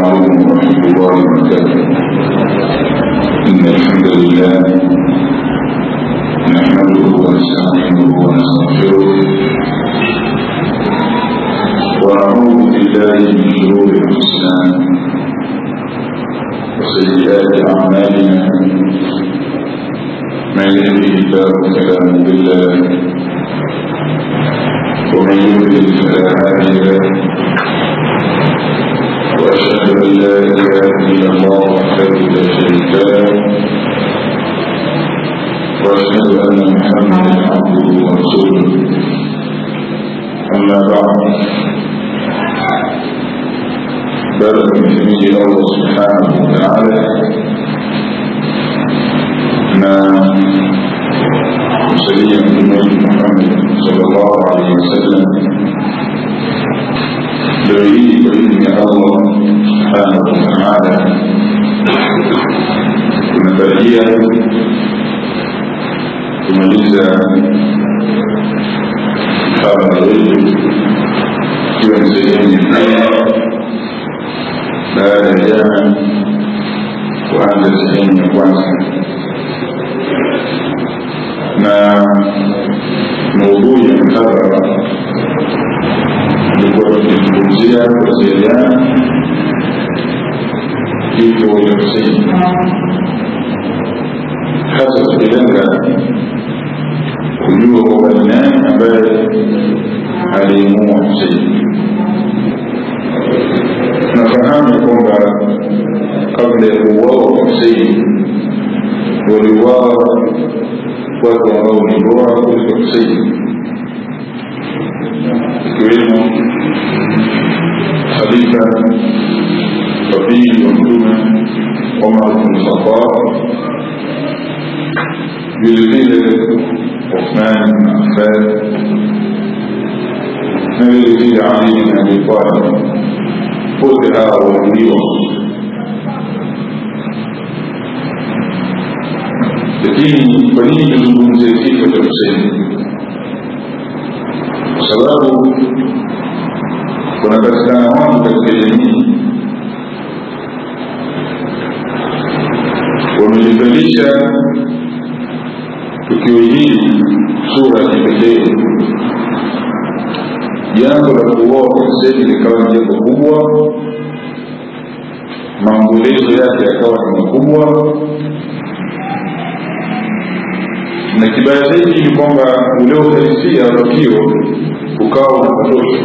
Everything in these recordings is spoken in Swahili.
عليكم ورحمة الله وبركاته إن الحمد لله نحمده ونستعينه ونستغفره ونعوذ بالله من شرور أنفسنا وسيئات أعمالنا من يهده الله فلا مضل له ومن يضلل فلا هادي له واشهد ان لا اله الا الله وحده لا شريك له واشهد ان محمدا عبده ورسوله اما بعد بلغ من حميد الله سبحانه وتعالى ما مسليا بنبي محمد صلى الله عليه وسلم دليل بإذن الله سبحانه وتعالى tunatarajia kumaliza mkabala wetu ikiwa ni sehemu ya pili baada ya jana kuanza sehemu ya kwanza na maudhui ya mkabala tulikuwa tukizungumzia kuwasiliana kifo cha Husein, hasa tukilenga kujua kwamba ni nani ambaye alimuua Husein. Tunafahamu kwamba kabla ya kuuawa kwa Husein waliuawa watu ambao ni bora kuliko Husein ikiwemo khalifa wa pili wa mtume Omar bin Khattab, vilevile Uthman bin Affan na vilevile Ali bin Abi Talib. Wote hawa waliuliwa, lakini kwa nini tuzungumzie kifo cha Huseini? Kwa sababu kunapatikana watu katika jamii wamelivalisha tukio hili sura ya kipekee. Jambo la kuoa Huseini likawa ni jambo kubwa, maombolezo yake yakawa ni makubwa, na kibaya zaidi ni kwamba ule uhalisia wa tukio ukawa unapotoshwa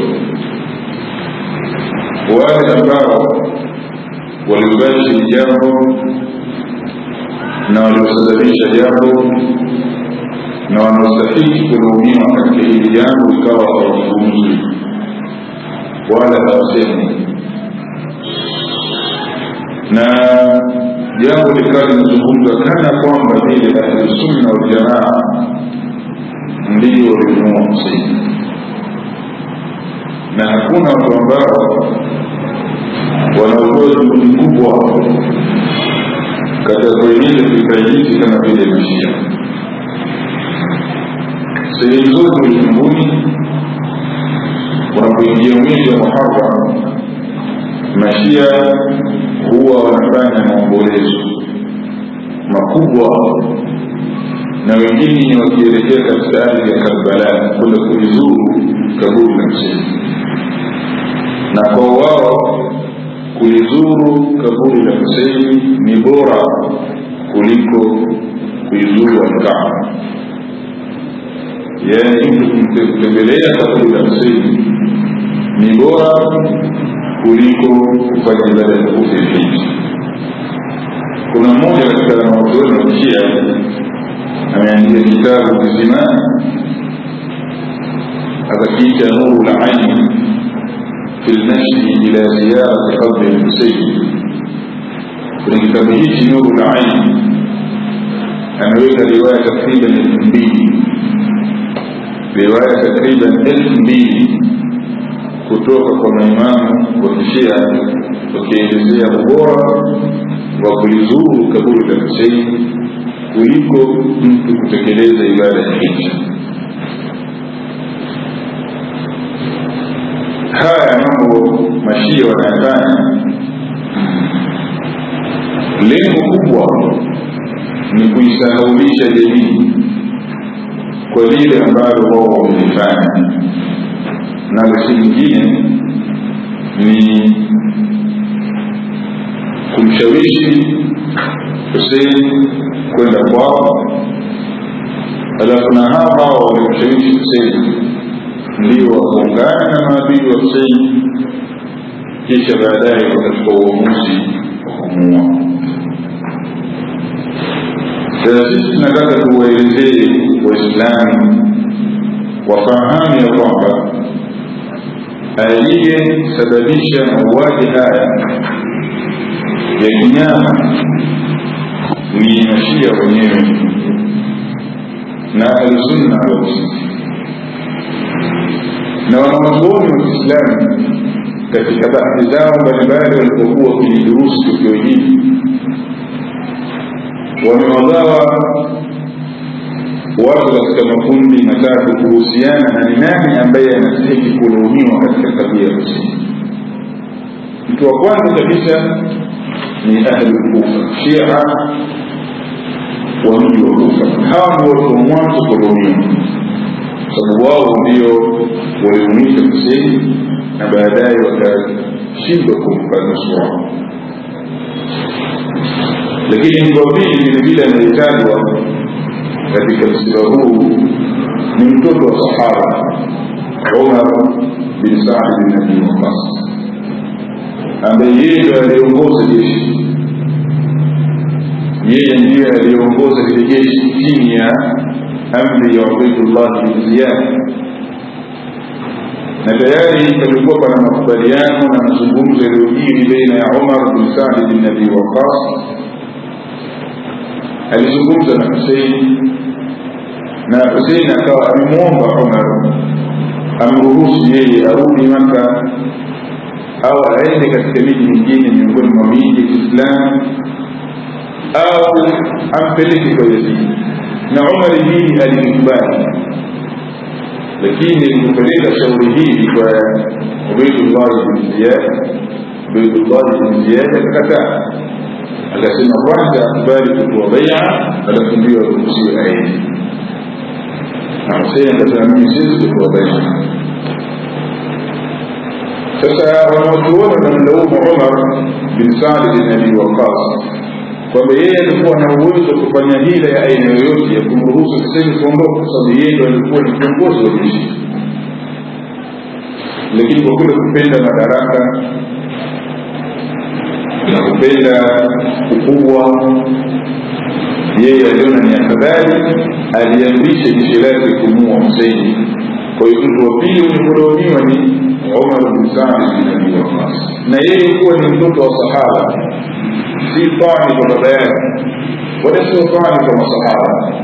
wale ambao waliubashiri jambo na waliosababisha jambo na wanaostahiki kulaumiwa katika hili jambo ikawa hawazungumzwi wala hawasemi na jambo likawa linazungumzwa kana kwamba vile ahlusunna waljamaa ndio walimuua Huseini na hakuna watu ambao wanaotoa juhudi kubwa katika kueneza fikra hizi kama vile mashia sehemu zote ulimwenguni unapoingia mwezi wa muharam mashia huwa wanafanya maombolezo makubwa na wengine wakielekea katika ardhi ya karbala kwenda kulizuru kaburi la Huseini na kwa wao kulizuru kaburi la Huseini ni bora kuliko kuizuru Alkaaba. Yaani mtu kutembelea kaburi la Huseini ni bora kuliko kufanya ibada ya tukufu ya hija. Kuna mmoja katika wanazuoni wa Kishia ameandika kitabu kisimani akakiita Nuru la Aini في المشي إلى زيارة قبر الحسين kwenye kitabu hichi nuru la aini ameweka riwaya takriban elfu mbili riwaya takriban elfu mbili kutoka kwa maimamu wa kishia wakielezea ubora wa kulizuru kaburi la husein kuliko mtu kutekeleza ibada ya hija haya mambo mashia wanayafanya lengo kubwa ni kuisahaulisha jamii kwa lile ambalo wao wamelifanya nalo si lingine ni kumshawishi Hussein kwenda kwao alafu na hawa hao walimshawishi Hussein ndio wakaungana na maadili wa Hussein kisha baadaye wakachukua uamuzi wa kumuua sasa sisi tunataka tuwaelezee waislamu wafahamu ya kwamba aliyesababisha mauaji haya ya kinyama ni mashia wenyewe na alsunna walmuslimin na wanawazuoni wa kiislamu katika bahthi zao mbalimbali walipokuwa wakilidurusu tukio hili wamewagawa watu katika makundi matatu kuhusiana na ni nani ambaye anastahiki kulaumiwa katika tabia ya Huseini. Mtu wa kwanza kabisa ni ahlu Kufa, Shia wa mji wa Kufa. Hawa ndio watu wa mwanzo kulaumiwa, sababu wao ndio waliumisa Huseini na baadaye wakashindwa kumpa nusura. Lakini mtu wa pili vilevile anayetajwa katika msiba huu ni mtoto wa sahaba Umar bin Saad bin Abi Waqqas ambaye yeye ndiyo aliongoza jeshi, yeye ndiye aliongoza lile jeshi chini ya amri ya Ubaidullah bin Ziyad, na tayari palikuwa pana makubaliano na mazungumzo yaliyojiri baina ya Umar bin Saad bin Abi Waqqas alizungumza na Husein na Husein akawa amemwomba Umar amruhusu yeye arudi Maka au aende katika miji mingine miongoni mwa miji ya Kiislamu au ampeleke kwa Yazidi, na Umar hili alikubali, lakini alipopeleka shauri hili kwa Ubaidullah bin Ziyad, Ubaidullah bin Ziyad akakataa akasema kwanza akubali kutoa baia alafu ndio aruhusiwe aende na Hussein akasema mimi siwezi kutoa baia sasa wanaochuoni wanamlaumu Umar bin Saad bin Abi Waqqas kwamba yeye alikuwa na uwezo wa kufanya hila ya aina yoyote ya kumruhusu Hussein kuondoka kwa sababu yeye ndo alikuwa ni kiongozi wa jeshi lakini kwa kule kupenda madaraka na kupenda ukubwa yeye aliona ni afadhali aliamrisha jeshi lake kumua Huseini. Kwa hiyo mtu wa pili ulipolaumiwa ni Umar bin Saad bin Abi Waqqas, na yeye kuwa ni mtoto wa sahaba, si tani kwa baba yake wala sio tani kwa masahaba,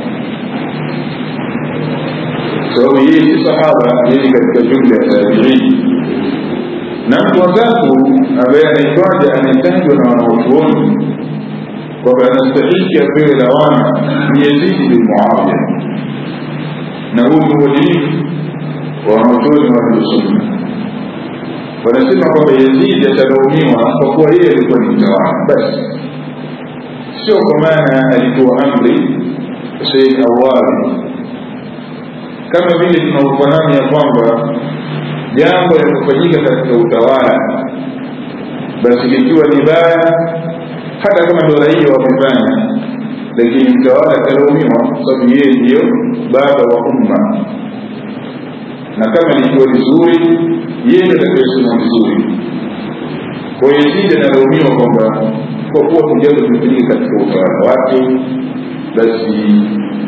sababu yeye si sahaba, yeye katika jumla ya tabiini na mtu wa tatu ambaye anaitwaja anayetajwa na wanaochuoni kwamba anastahiki apewe lawama ni Yazidi bin Muawiya, na huu ni uadilifu wa wanaochuoni wa Ahlusunna. Wanasema kwamba Yazidi atalaumiwa kwa kuwa yeye alikuwa ni mtawala basi, sio kwa maana alitoa amri Husein awali, kama vile tunaufahamu ya kwamba jambo linalofanyika katika utawala basi likiwa ni baya hata kama ndo raia wamefanya lakini mtawala atalaumiwa sababu yeye ndiyo baba wa umma na kama likiwa vizuri yeye ndo atakayesema vizuri kwa hiyo Yazidi analaumiwa kwamba kwa kuwa jambo limefanyika katika utawala wake basi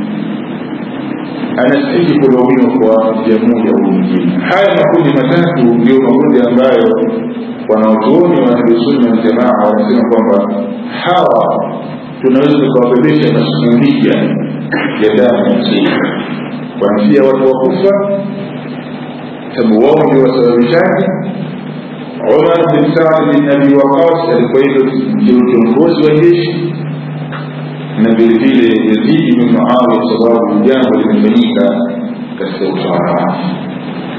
anastahili kulaumiwa kwa njia moja au nyingine. Haya makundi matatu ndio makundi ambayo wanaochuoni wa Ahlusunna Waljamaa wanasema kwamba hawa tunaweza tukawabebesha masuulia ya damu ya Huseini, kuanzia watu wa Kufa, sababu wao ndio wasababishaji. Umar bin Saad bin Abi Waqas alikuwa ndio kiongozi wa jeshi na vile vile Yazidi bin Muawiya kwa sababu jambo limefanyika katika utawala wake.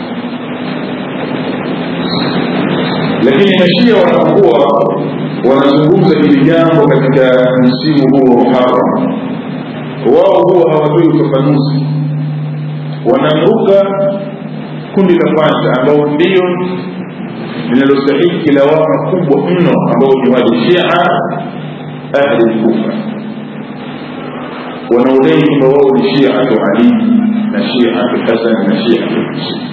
Lakini mashia wanapokuwa wanazungumza wanazungumza hili jambo katika msimu huo wa muharam wao huwa hawatoi ufafanuzi wanamruka kundi la kwanza ambao ndio linalostahiki lawama kubwa mno ambao ni walishia ahli lkufa wanaodai kwamba wao ni shiatu ali na shiatu hasan na shiatu husein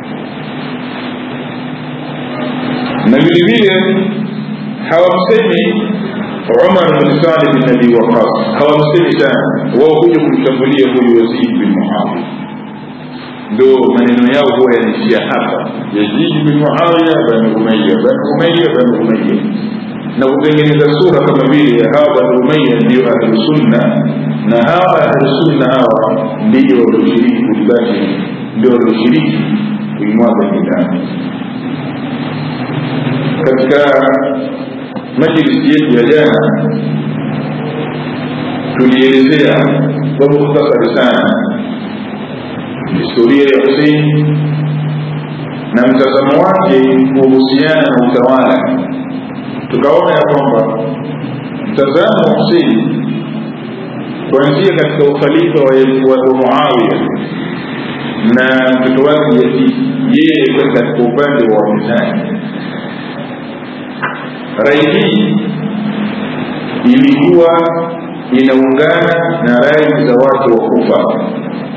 na vile vile hawamsemi umar bin salih bin abi waqas hawamsemi sana wao huja kumshambulia huyu yazid bin muawiya ndo maneno yao huwa yanaishia hapa yazid bin muawiya bani umaya bani umaya bani umaya na kutengeneza sura kama vile hawa bani umaya ndio ahlusunna na hawa ahlusunna hawa ndio walioshiriki kulibati ndio walioshiriki kuimwaga bidhaa katika majlisi yetu ya jana tulielezea kwa mukhtasari sana historia ya husein na mtazamo wake kuhusiana na utawala tukaona ya kwamba mtazamo wa husein kuanzia katika ukhalifa wa muawiya na mtoto wake yazidi yeye katika upande wa wapinzani rai hii ilikuwa inaungana na rai za watu wa kufa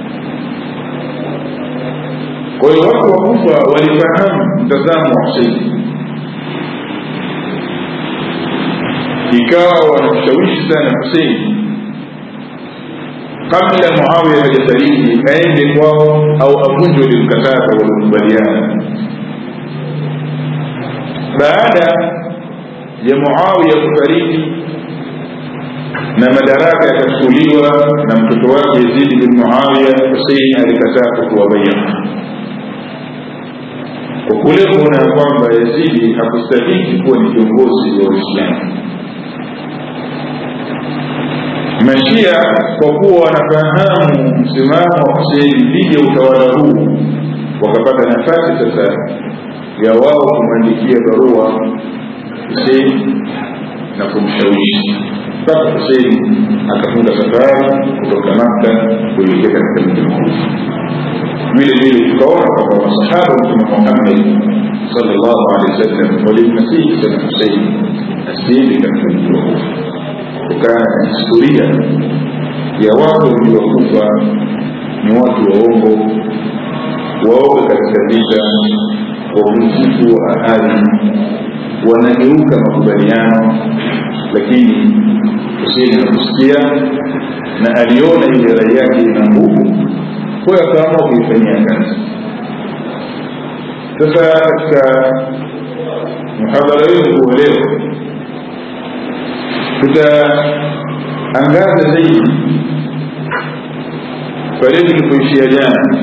kwa hiyo watu wa kufa walifahamu mtazamo wa huseini ikawa wanamshawishi sana huseini kabla muawiya hajafariki aende kwao au avunjwe ule mkataba waliokubaliana baada ya muawiya kufariki na madaraka yakachukuliwa na mtoto wake yazidi bin muawiya husein alikataa kutoa baia kwa kule kuona kwamba yazidi hakustahiki kuwa ni kiongozi wa uislamu mashia kwa kuwa wanafahamu msimamo wa huseini dhidi ya utawala huu wakapata nafasi sasa ya wao kumwandikia barua Hussein na kumshawishi mpaka Hussein akafunga safari kutoka Makka kuelekea katika mji mkuu. Vile vile tukaona kwamba masahaba wa Mtume Muhammad sallallahu alaihi wasallam walimnasihi sana Hussein asiende katika mji wa Kufa kutokana na historia ya watu wa mji wa Kufa ni watu waongo, waoga katika vita, wavunjifu wa ahadi wanageuka makubaliano lakini Hussein hakusikia na aliona ile rai yake ina nguvu kwa hiyo akaamua kuifanyia kazi sasa katika mhadhara wetu wa leo tutaangaza zaidi pale tulipoishia jana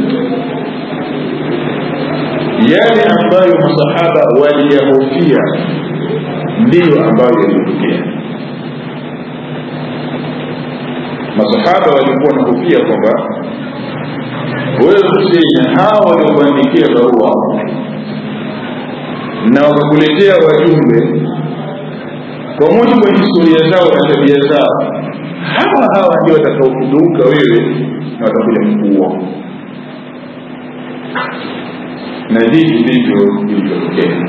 yale ambayo masahaba waliyahofia ndiyo ambayo yalitokea masahaba walikuwa wanahofia kwamba wewe Husein hawa waliokuandikia barua na wakakuletea wajumbe kwa mujibu wa historia zao na tabia zao hawa hawa ndio watakaokugeuka wewe na watakuja kukuua na hivi ndivyo ilivyotokea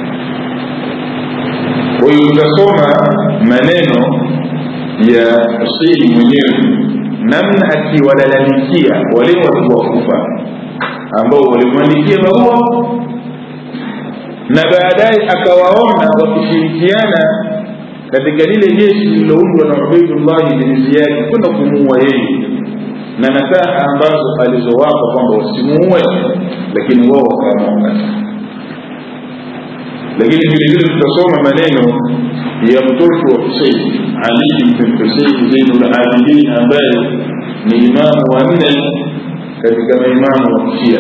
kwa hiyo utasoma maneno ya huseini mwenyewe namna akiwalalamikia wale watu wa kufa ambao walimwandikia barua na baadaye akawaona wakishirikiana katika lile jeshi lililoundwa na ubaidullahi bin ziyadi kwenda kumuua yeye na nasaha ambazo alizowapa kwamba wasimuue lakini wao wakaamua lakini vile vile tutasoma maneno ya mtoto wa Husein Ali bin Husein Zainul Abidin ambaye ni imamu wa nne katika maimamu wa Kishia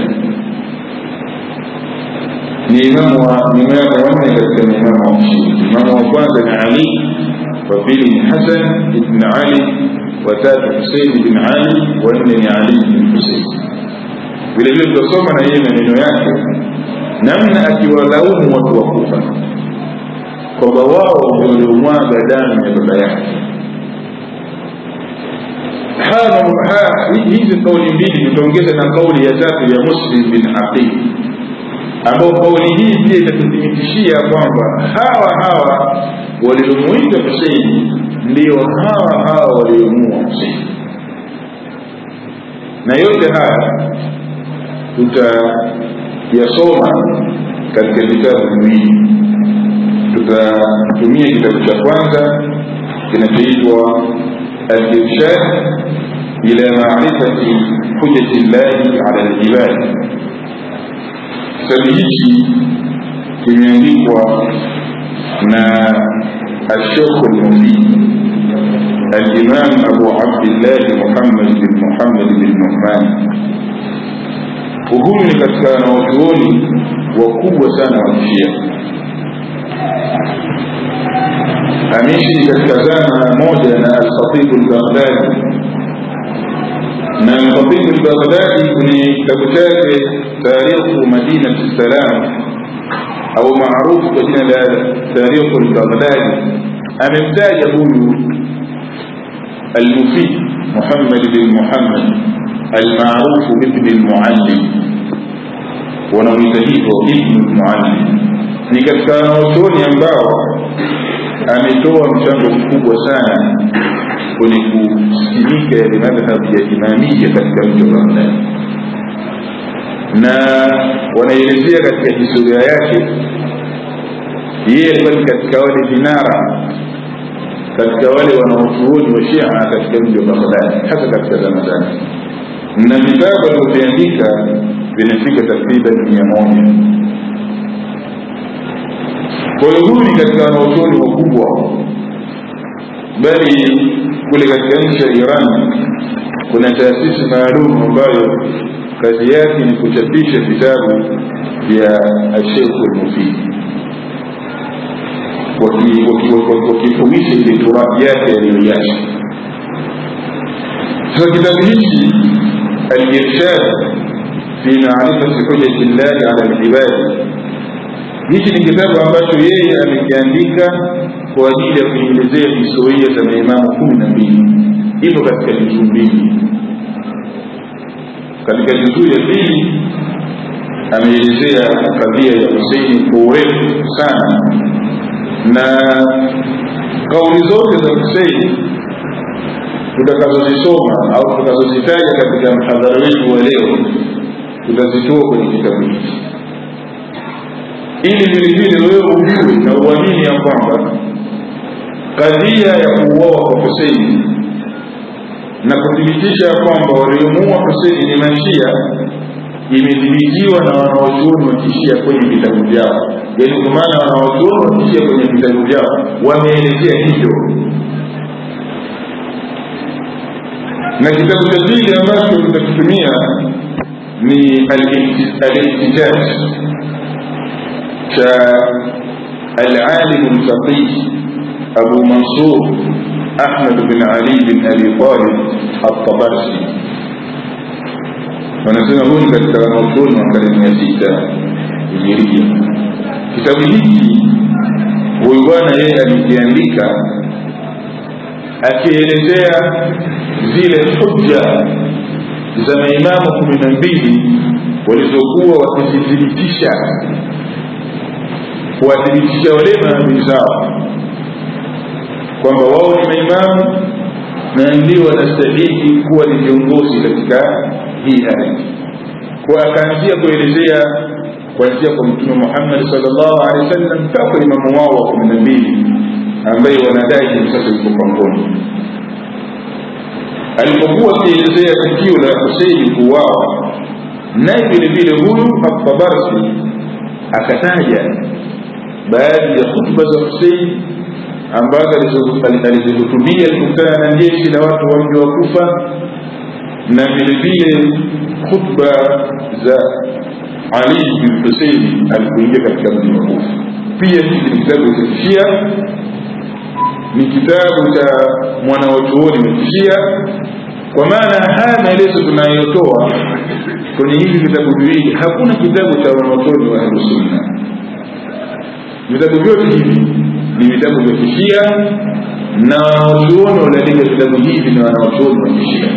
ni imamu wa ni imamu wa nne katika maimamu wa Kishia imamu wa kwanza ni Ali wa pili ni Hasan ibn Ali watatu Husein bin Ali wanne ni Ali bin Husein vile vile tutasoma na yeye maneno yake namna akiwalaumu watu wa Kufa kwamba wao ndio waliomwaga damu ya baba yake hizi kauli mbili tutaongeza na kauli ya tatu ya muslim bin aqil ambao kauli hii pia itatuthibitishia kwamba hawa hawa waliomwita huseini ndio hawa hawa waliomua huseini na yote haya tutayasoma katika vitabu viwili tutatumia kitabu cha kwanza kinachoitwa الإرشاد إلى معرفة حجة الله على العباد kitabu hichi kimeandikwa na الشيخ المفيد الإمام أبو عبد الله محمد بن محمد بن نعمان وهو ni katika wanawachuoni wakubwa sana wa kishia ameishi katika zama moja na alkhatibu lbaghdadi na alkhatibu lbaghdadi kwenye kitabu chake tarikhu madinati salam au maarufu kwa jina la tarikhu lbaghdadi amemtaja huyu المفيد محمد بن محمد المعروف بابن المعلم ونويته ابن المعلم ni katika wanaochuoni ambao ametoa mchango mkubwa sana kwenye kusimika yale madhhabu ya imamia katika mji wa Baghdad na wanaelezea katika historia yake yeye alikuwa ni katika wale vinara katika wale wanaochuoni wa Shia katika mji wa Baghdad hasa katika zama zake na vitabu alivyoviandika vinafika takriban mia moja kwa hiyo huyu ni katika wanaochuoni wakubwa bali kule katika nchi ya iran kuna taasisi maalum ambayo kazi yake ni kuchapisha vitabu vya ashekhu lmufidi wakifumisha ile turathi yake aliyoiacha sasa kitabu hichi alirshad fi maarifati hujati llahi ala libadi hichi ni kitabu ambacho yeye amekiandika kwa ajili ya kuelezea historia za maimamu kumi na mbili ipo katika juzuu mbili katika juzuu ya pili ameelezea kadhia ya huseini kwa urefu sana na kauli zote za huseini tutakazozisoma au tutakazozitaja katika mhadhara wetu wa leo tutazitoa kwenye kitabu hiki ili vile vile wewe ujue na uamini ya kwamba kadhia ya kuuawa kwa Huseini na kuthibitisha ya kwamba waliomuua Huseini ni mashia imethibitiwa na wanawachuoni wa kishia kwenye vitabu vyao yaani kwa maana wanawachuoni wa kishia kwenye vitabu vyao wameelezea hivyo na kitabu cha pili ambacho tutakitumia ni al-ihtijaj cha العالم الفقيه أبو منصور أحمد بن علي بن أبي طالب الطبرسي wanasema huyu ni katika wanaochuoni wa karne ya sita hijiria kitabu hiki huyu bwana yeye alikiandika akielezea zile hujja za maimamu kumi na mbili walizokuwa wakizithibitisha kuwathibitisha wale maadui zao kwamba wao ni maimamu na ndio wanastahili kuwa ni viongozi katika hii ardhi kwa akaanzia kuelezea kuanzia kwa mtume muhammad salllahu alehi wa sallam mpaka imamu wao wa kumi na mbili ambaye wanadai hivi sasa yuko pangoni alipokuwa akielezea tukio la huseini kuuawa naye vile vile huyu atabarsi akataja baadhi ya hutuba za huseini ambazo alizihutubia alikutana na jeshi la watu wa mji wa kufa na vile vile khutba za ali bin huseini alipoingia katika mji wa kufa pia hiki ni kitabu cha kishia ni kitabu cha mwanawachuoni wa kishia kwa maana haya maelezo tunayotoa kwenye hivi vitabu viwili hakuna kitabu cha wanawachuoni wa ahlusunna vitabu vyote hivi ni vitabu vya kishia na wanaochuoni waliandika vitabu hivi ni wanaochuoni wa kishia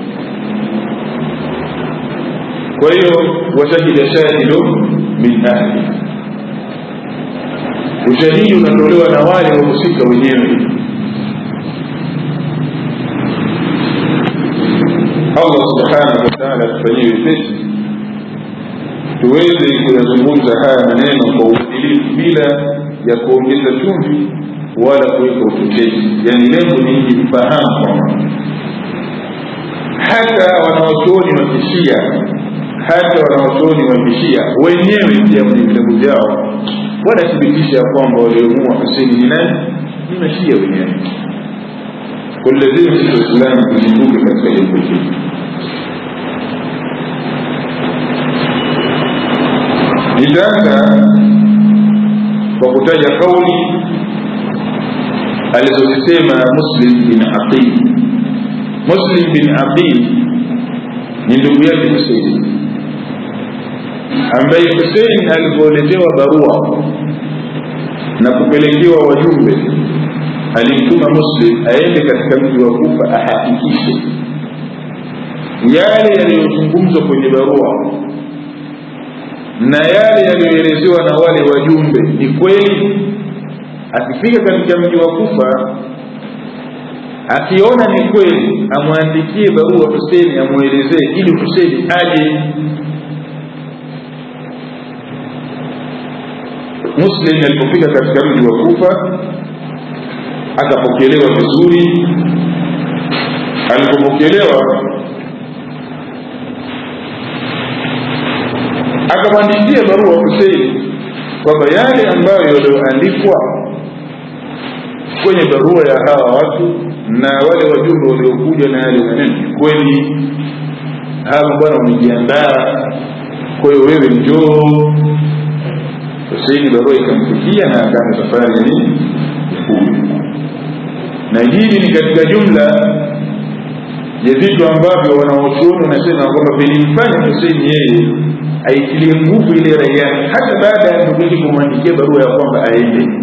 kwa hiyo washahida shahidu min ahli ushahidi unatolewa na wale wahusika wenyewe allah subhanahu wataala atufanyie wepesi tuweze kuyazungumza haya maneno kwa uadilifu bila ya kuongeza chumvi wala kuweka uchochezi yaani lengo ni ili kufahamu kwamba hata wanawachuoni wa kishia hata wanawachuoni wa kishia wenyewe pia kwenye vitabu vyao wanathibitisha ya kwamba waliomuua huseni ni nani ni mashia wenyewe kwa lazima sisi waislamu tuzinduke katika jambo hili nitaanza kwa kutaja kauli alizozisema muslim bin aqil muslim bin aqil ni ndugu yake husein ambaye husein alipoletewa barua na kupelekewa wajumbe alimtuma muslim aende katika mji wa kufa ahakikishe yale yaliyozungumzwa kwenye barua na yale yaliyoelezewa na wale wajumbe ni kweli akifika katika mji wa kufa akiona ni kweli amwandikie barua huseni amwelezee ili huseni aje muslim alipofika katika mji wa kufa akapokelewa vizuri alipopokelewa akamwandikia barua Husein kwamba yale ambayo yaliyoandikwa kwenye barua ya hawa watu na wale wajumbe waliokuja na yale maneno ni kweli hawa bwana umejiandaa kwa hiyo wewe njoo Husein barua ikamfikia na akaanza safari ya nini na hili ni katika jumla ya vitu ambavyo wanaochuoni wanasema kwamba vilimfanya Husein yeye aitilie nguvu ile rai yake hata baada ya ndugu yake kumwandikia barua ya kwamba aende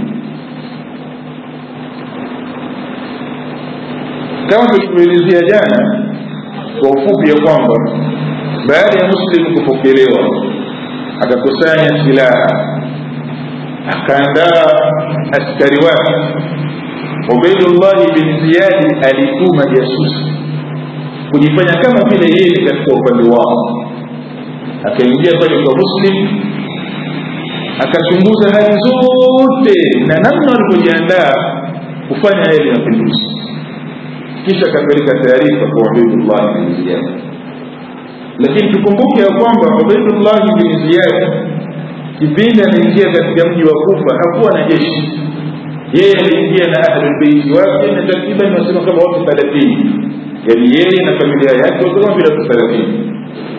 kama tulivyoelezea jana kwa ufupi ya kwamba baada ya muslim kupokelewa akakusanya silaha akaandaa askari wake ubaidullahi bin ziyadi alituma jasusi kujifanya kama vile yeye katika upande wao akaingia pale kwa muslim akachunguza hali zote na namna walivyojiandaa kufanya yale mapinduzi kisha akapeleka taarifa kwa ubaidullah bin ziyad lakini tukumbuke ya kwamba ubaidullah bin ziyad kipindi anaingia katika mji wa kufa hakuwa na jeshi yeye aliingia na ahlulbeiti wake na takriban wasema kama watu thelathini yaani yeye na familia yake watu kama vile watu thelathini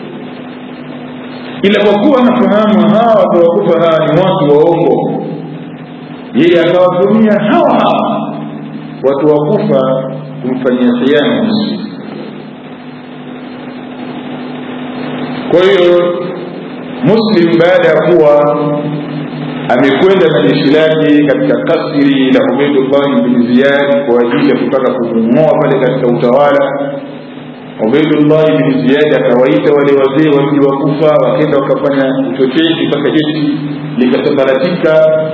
ila kwa kuwa anafahamu hawa watu wakufa hawa ni watu waongo yeye akawatumia hawa hawa watu wakufa kumfanyia khiana muslim kwa hiyo muslim baada ya kuwa amekwenda na jeshi lake katika kasri la ubaidullahi bin ziyad kwa ajili ya kutaka kumng'oa pale katika utawala ubaidullahi bin ziyadi akawaita wale wazee wa mji wa kufa wakenda wakafanya uchochezi mpaka jeshi likasambaratika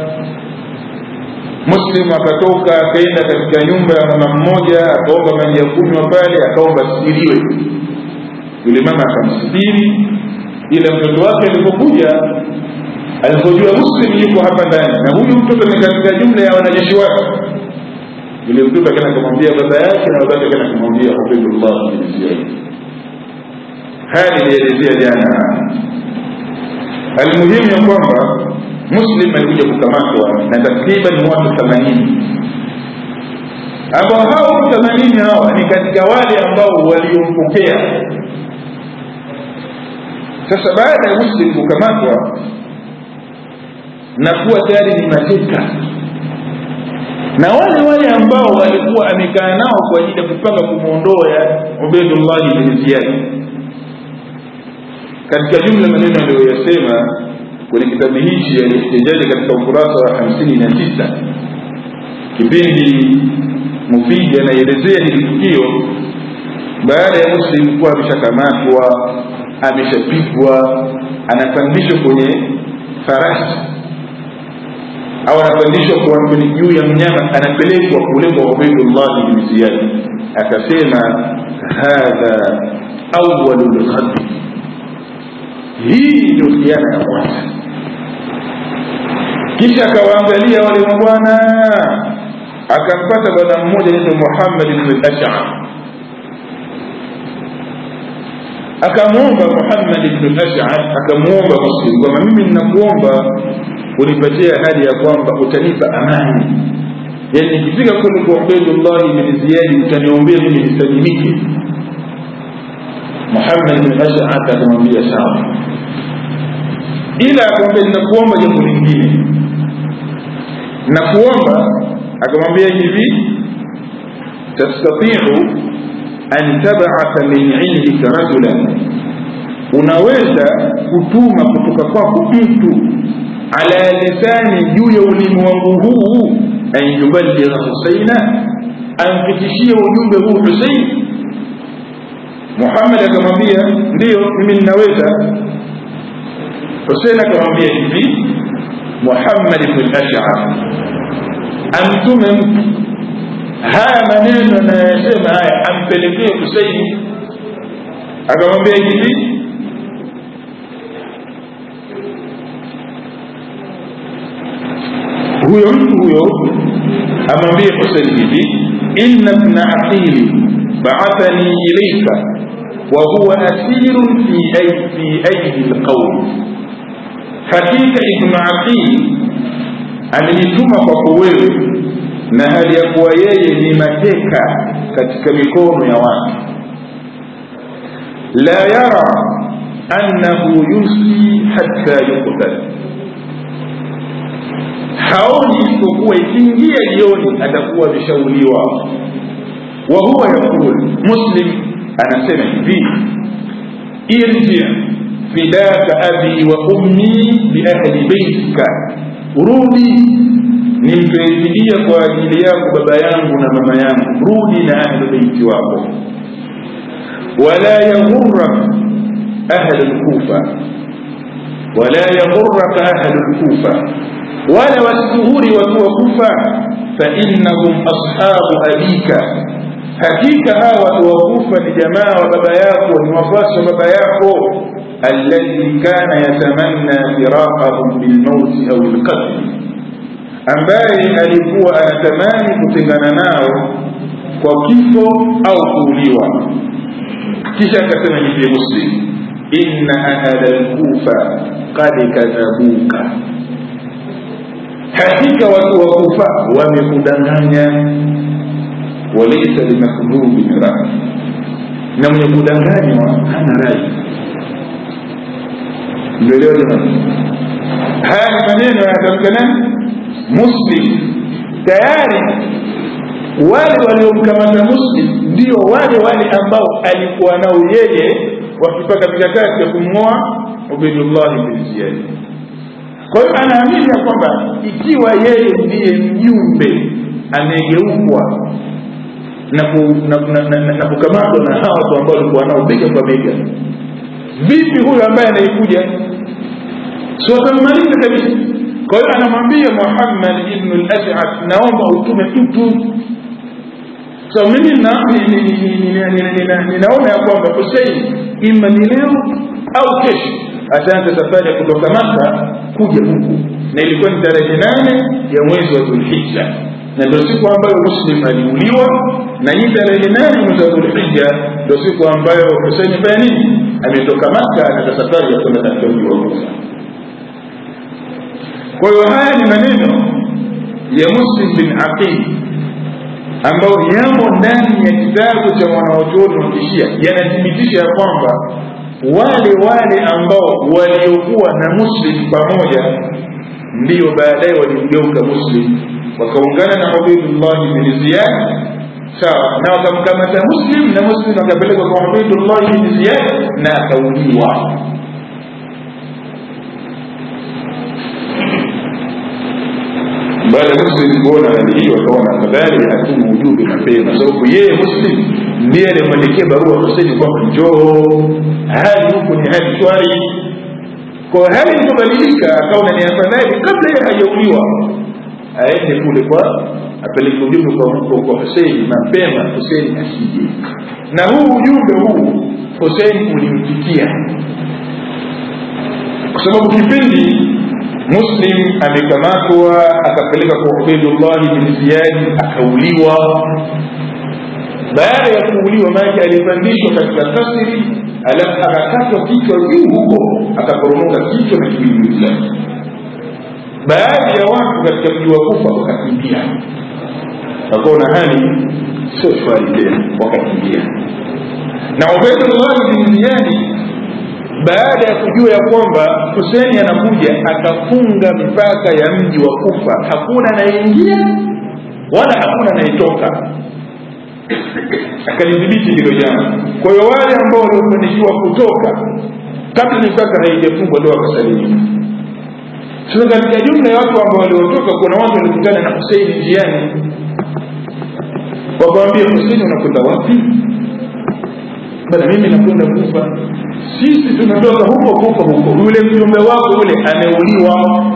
muslim akatoka akaenda katika nyumba ya mama mmoja akaomba maji ya kunywa pale akaomba asitiriwe yule mama akamsitiri ila mtoto wake alipokuja alipojua muslim yuko hapa ndani na huyu mtoto ni katika jumla ya wanajeshi wake yule mtoto akaenda kumwambia baba yake na baba yake akaenda kumwambia Ubaydullah bin Ziyad haya nilielezea jana almuhimu ya kwamba muslim alikuja kukamatwa na takriban watu themanini ambao hao watu themanini hawa ni katika wale ambao waliompokea sasa baada ya muslim kukamatwa na kuwa tayari ni mateka na wale wale ambao walikuwa amekaa nao kwa ajili ya kupanga kumwondoa Ubaydullah bin Ziyad katika jumla maneno aliyoyasema kwenye kitabu hichi yaliyotejaji katika ukurasa wa hamsini na tisa kipindi mufidi anaelezea hili tukio baada ya muslim kuwa ameshakamatwa ameshapigwa anapandishwa kwenye farasi au anapandishwa kwa juu ya mnyama anapelekwa kule kwa ubaidullahi bni ziyadi akasema hadha awalu lghadri hii ndio khiana ya kwanza kisha akawaangalia wale mabwana akampata bwana mmoja naitwa muhammad bn lashar akamwomba muhammad bnu lashar akamwomba muslim kwamba mimi ninakuomba unipatie ahadi ya kwamba utanipa amani yani nikifika kule kwa ubaidullahi bni ziyadi utaniombea mimi nisalimike muhammad bn lashar akamwambia sawa ila akamwambia ninakuomba jambo lingine nakuomba akamwambia hivi tastatiu an tabatha min indika rajulan unaweza kutuma kutoka kwako mtu ala lisani juu ya ulimi wangu huu an yuballigha husaina amfikishie ujumbe huu husein muhammad akamwambia ndiyo mimi ninaweza husein akamwambia hivi muhammad bnu lashar amtume mtu haya maneno anayosema haya ampelekee huseini akamwambia hivi huyo mtu huyo amwambie husein hivi inna bna aqili baathani ilaika wa huwa asirun fi aidi lqaumi hakika ibnu aqili amenituma kwako wewe na hali ya kuwa yeye ni mateka katika mikono ya watu la yara annahu yusi hatta yuktal haoni isipokuwa ikiingia jioni atakuwa ameshauliwa wa huwa yaqul muslim anasema hivi irji fidaka abi wa ummi biahli beitika rudi nimpefidia kwa ajili yako baba yangu na mama yangu rudi na ahlu beiti wako wala yaghurrak ahlu lkufa wala yaghurraka ahlu lkufa wala wasituhuri watu wa kufa fainnahum ashabu abika hakika hawa watu wa kufa ni jamaa wa baba yako ni wafuasi wa baba yako alladhi kana yatamanna firaqahum bilmauti au lqatli ambaye alikuwa anatamani kutengana nao kwa kifo au kuuliwa kisha akasema hivi muslim inna ahla lkufa qad kadhabuka hakika watu wa kufa wamekudanganya walaisa limakdhubin rai na mwenye kudanganywa hana rai ndoelewa jamani haya ni maneno yanatamka nani muslim tayari wale waliomkamata muslim ndio wale wale ambao alikuwa nao yeye wakipaka mikakati ya kumng'oa ubaidullahi bin ziyadi kwa hiyo anaamini ya kwamba ikiwa yeye ndiye mjumbe amegeukwa na, ku, na, na, na, na, na kukamatwa na hawa watu ambao walikuwa nao bega kwa bega vipi huyo ambaye anayekuja si watammaliza kabisa kwa hiyo anamwambia muhammad ibnu lashad naomba utume mtu so mimi ninaona ya kwamba husein ima ni leo au kesho ataanza safari ya kutoka maka kuja huku na ilikuwa ni tarehe nane ya mwezi wa dhulhija na ndio siku ambayo muslim aliuliwa na hii tarehe nane mwezi wa dhulhija ndio siku ambayo husein fanya nini ametoka maka anaza safari ya kwenda katika mji wa kufa kwa hiyo haya ni maneno ya muslim bin aqil ambayo yamo ndani ya kitabu cha mwanawachuoni wa kishia yanathibitisha ya kwamba wale wale ambao waliokuwa na muslim pamoja ndiyo baadaye walimgeuka muslim wakaungana na ubaidullahi bin ziyad sawa na wakamkamata muslim na muslim akapelekwa kwa ubaidullahi bin ziyad na akauliwa baada ya muslim kuona hali hiyo akaona afadhali atume ujumbe mapema sababu yeye muslim ndiye aliyemwandikia barua huseni kwamba njoo hali huku ni hali shwari kwa hali ilipobadilika akaona ni afadhali kabla yeye hajauliwa aende kule kwa apeleke ujumbe kwa, kwa Hussein mapema Hussein asije na huu ujumbe huu Hussein ulimfikia kwa sababu kipindi Muslim amekamatwa akapeleka kwa Ubaidullah bin Ziyad akauliwa baada ya kuuliwa maji alipandishwa katika kasri alafu akakatwa kichwa juu huko akaporomoka kichwa na kiwiliwili chake baadhi ya watu katika mji wa kufa wakakimbia wakaona hali sio shwari tena wakakimbia na ubaidullah bin ziyadi baada ya kujua ya kwamba huseni anakuja akafunga mipaka ya mji wa kufa hakuna anayeingia wala hakuna anayetoka akalidhibiti hilo jambo kwa hiyo wale ambao waliofanikiwa kutoka kabla mipaka haijafungwa ndo wakasalimika sasa katika jumla ya watu ambao waliotoka kuna watu walikutana na huseini njiani wakamwambia huseini unakwenda wapi bana mimi nakwenda kufa sisi tunatoka huko kufa huko yule mjumbe wako yule ameuliwa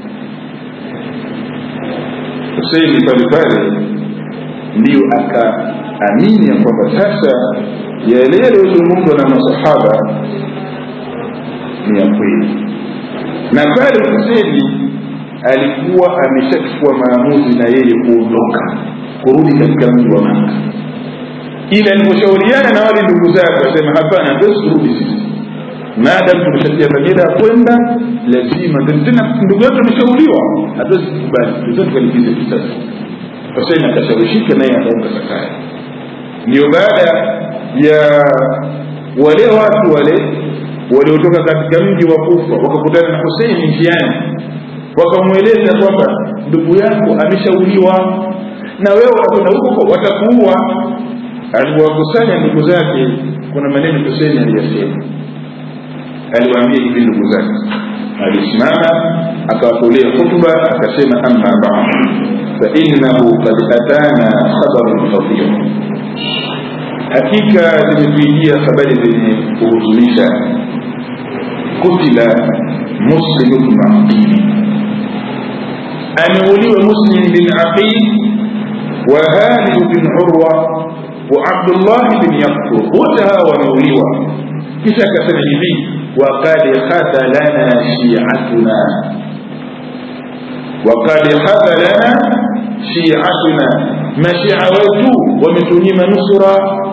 huseini pale pale ndiyo akaamini ya kwamba sasa yale yaliyozungumzwa na masahaba ni ya kweli na pale Huseni alikuwa ameshachukua maamuzi na yeye kuondoka kurudi katika mji wa Maka, ila aliposhauriana na wale ndugu zake wasema, hapana, hatuwezi kurudi sisi maadamu tumeshatia dhamira ya kwenda, lazima tena, ndugu yetu ameshauliwa, hatuwezi kukubali, tuza tukalipize kisasi. Huseni akashawishika naye akaunga safari. Ndio baada ya wale watu wale waliotoka katika mji wa Kufa wakakutana na Huseini njiani, wakamweleza kwamba ndugu yako ameshauliwa na wewe unakwenda huko watakuua. Aliwakusanya ndugu zake, kuna maneno Huseini aliyasema, aliwaambia hivi ndugu zake, alisimama akawatolea hutuba akasema, amma ba'd fa innahu qad atana khabarun khatir, hakika zimetuijia habari zenye kuhuzunisha قتل مسلم بن عقيل أمولي مسلم بن عقيل وهانئ بن عروة وعبد الله بن يقطر وتها وموليوة كيف كسر وقد خذلنا شيعتنا وقد خذلنا شيعتنا مشيعة ومتنيم نصرا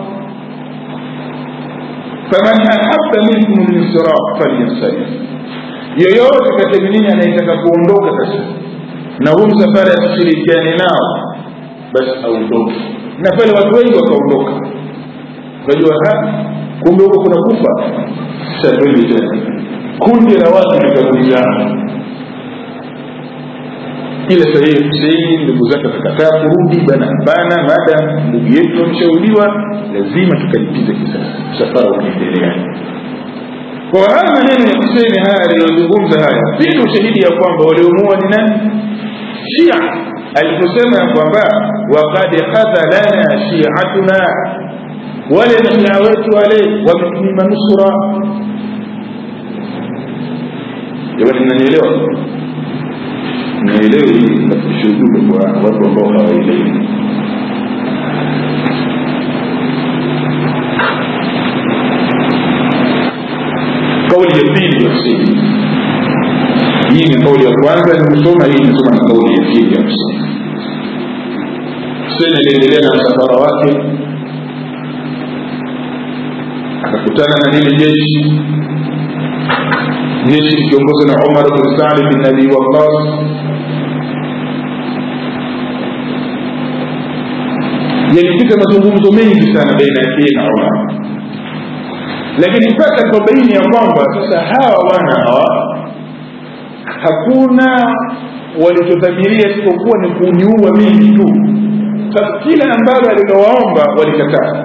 faman ahabba minkum linsiraf falyansarif yoyote katika nyinyi anayetaka kuondoka sasa na huu msafara asishirikiane nao basi aondoke na pale watu wengi wakaondoka unajua kumbe huko kuna kufa sasa twende tena kundi la watu likagulizana ila sahihi Huseini ndugu zake wakakataa kurudi bana bana maadamu ndugu yetu ameshauliwa lazima tukalipize kisasi msafara ukiendelea kwa haya maneno ya Huseini haya aliyozungumza haya pili ushahidi ya kwamba waliomuua ni nani Shia aliposema ya kwamba wakad khadhalana shiatuna wale mashia wetu wale wametunyima nusura jamani mnanielewa naelewi nafikisha ujumbe kwa watu ambao hawaelewi kauli ya pili ya Huseini hii ni kauli ya kwanza nimesoma hii nimesoma na kauli ya pili ya Huseini Huseini aliendelea na msafara wake akakutana na lile jeshi jeshi likiongozwa na Umar bin Saad bin Abi Waqqas yalipita mazungumzo mengi sana baina yake na Umar lakini mpaka tukabaini ya kwamba sasa hawa wana hawa hakuna walichodhamiria isipokuwa ni kuniua mimi tu sasa kila ambalo alilowaomba walikataa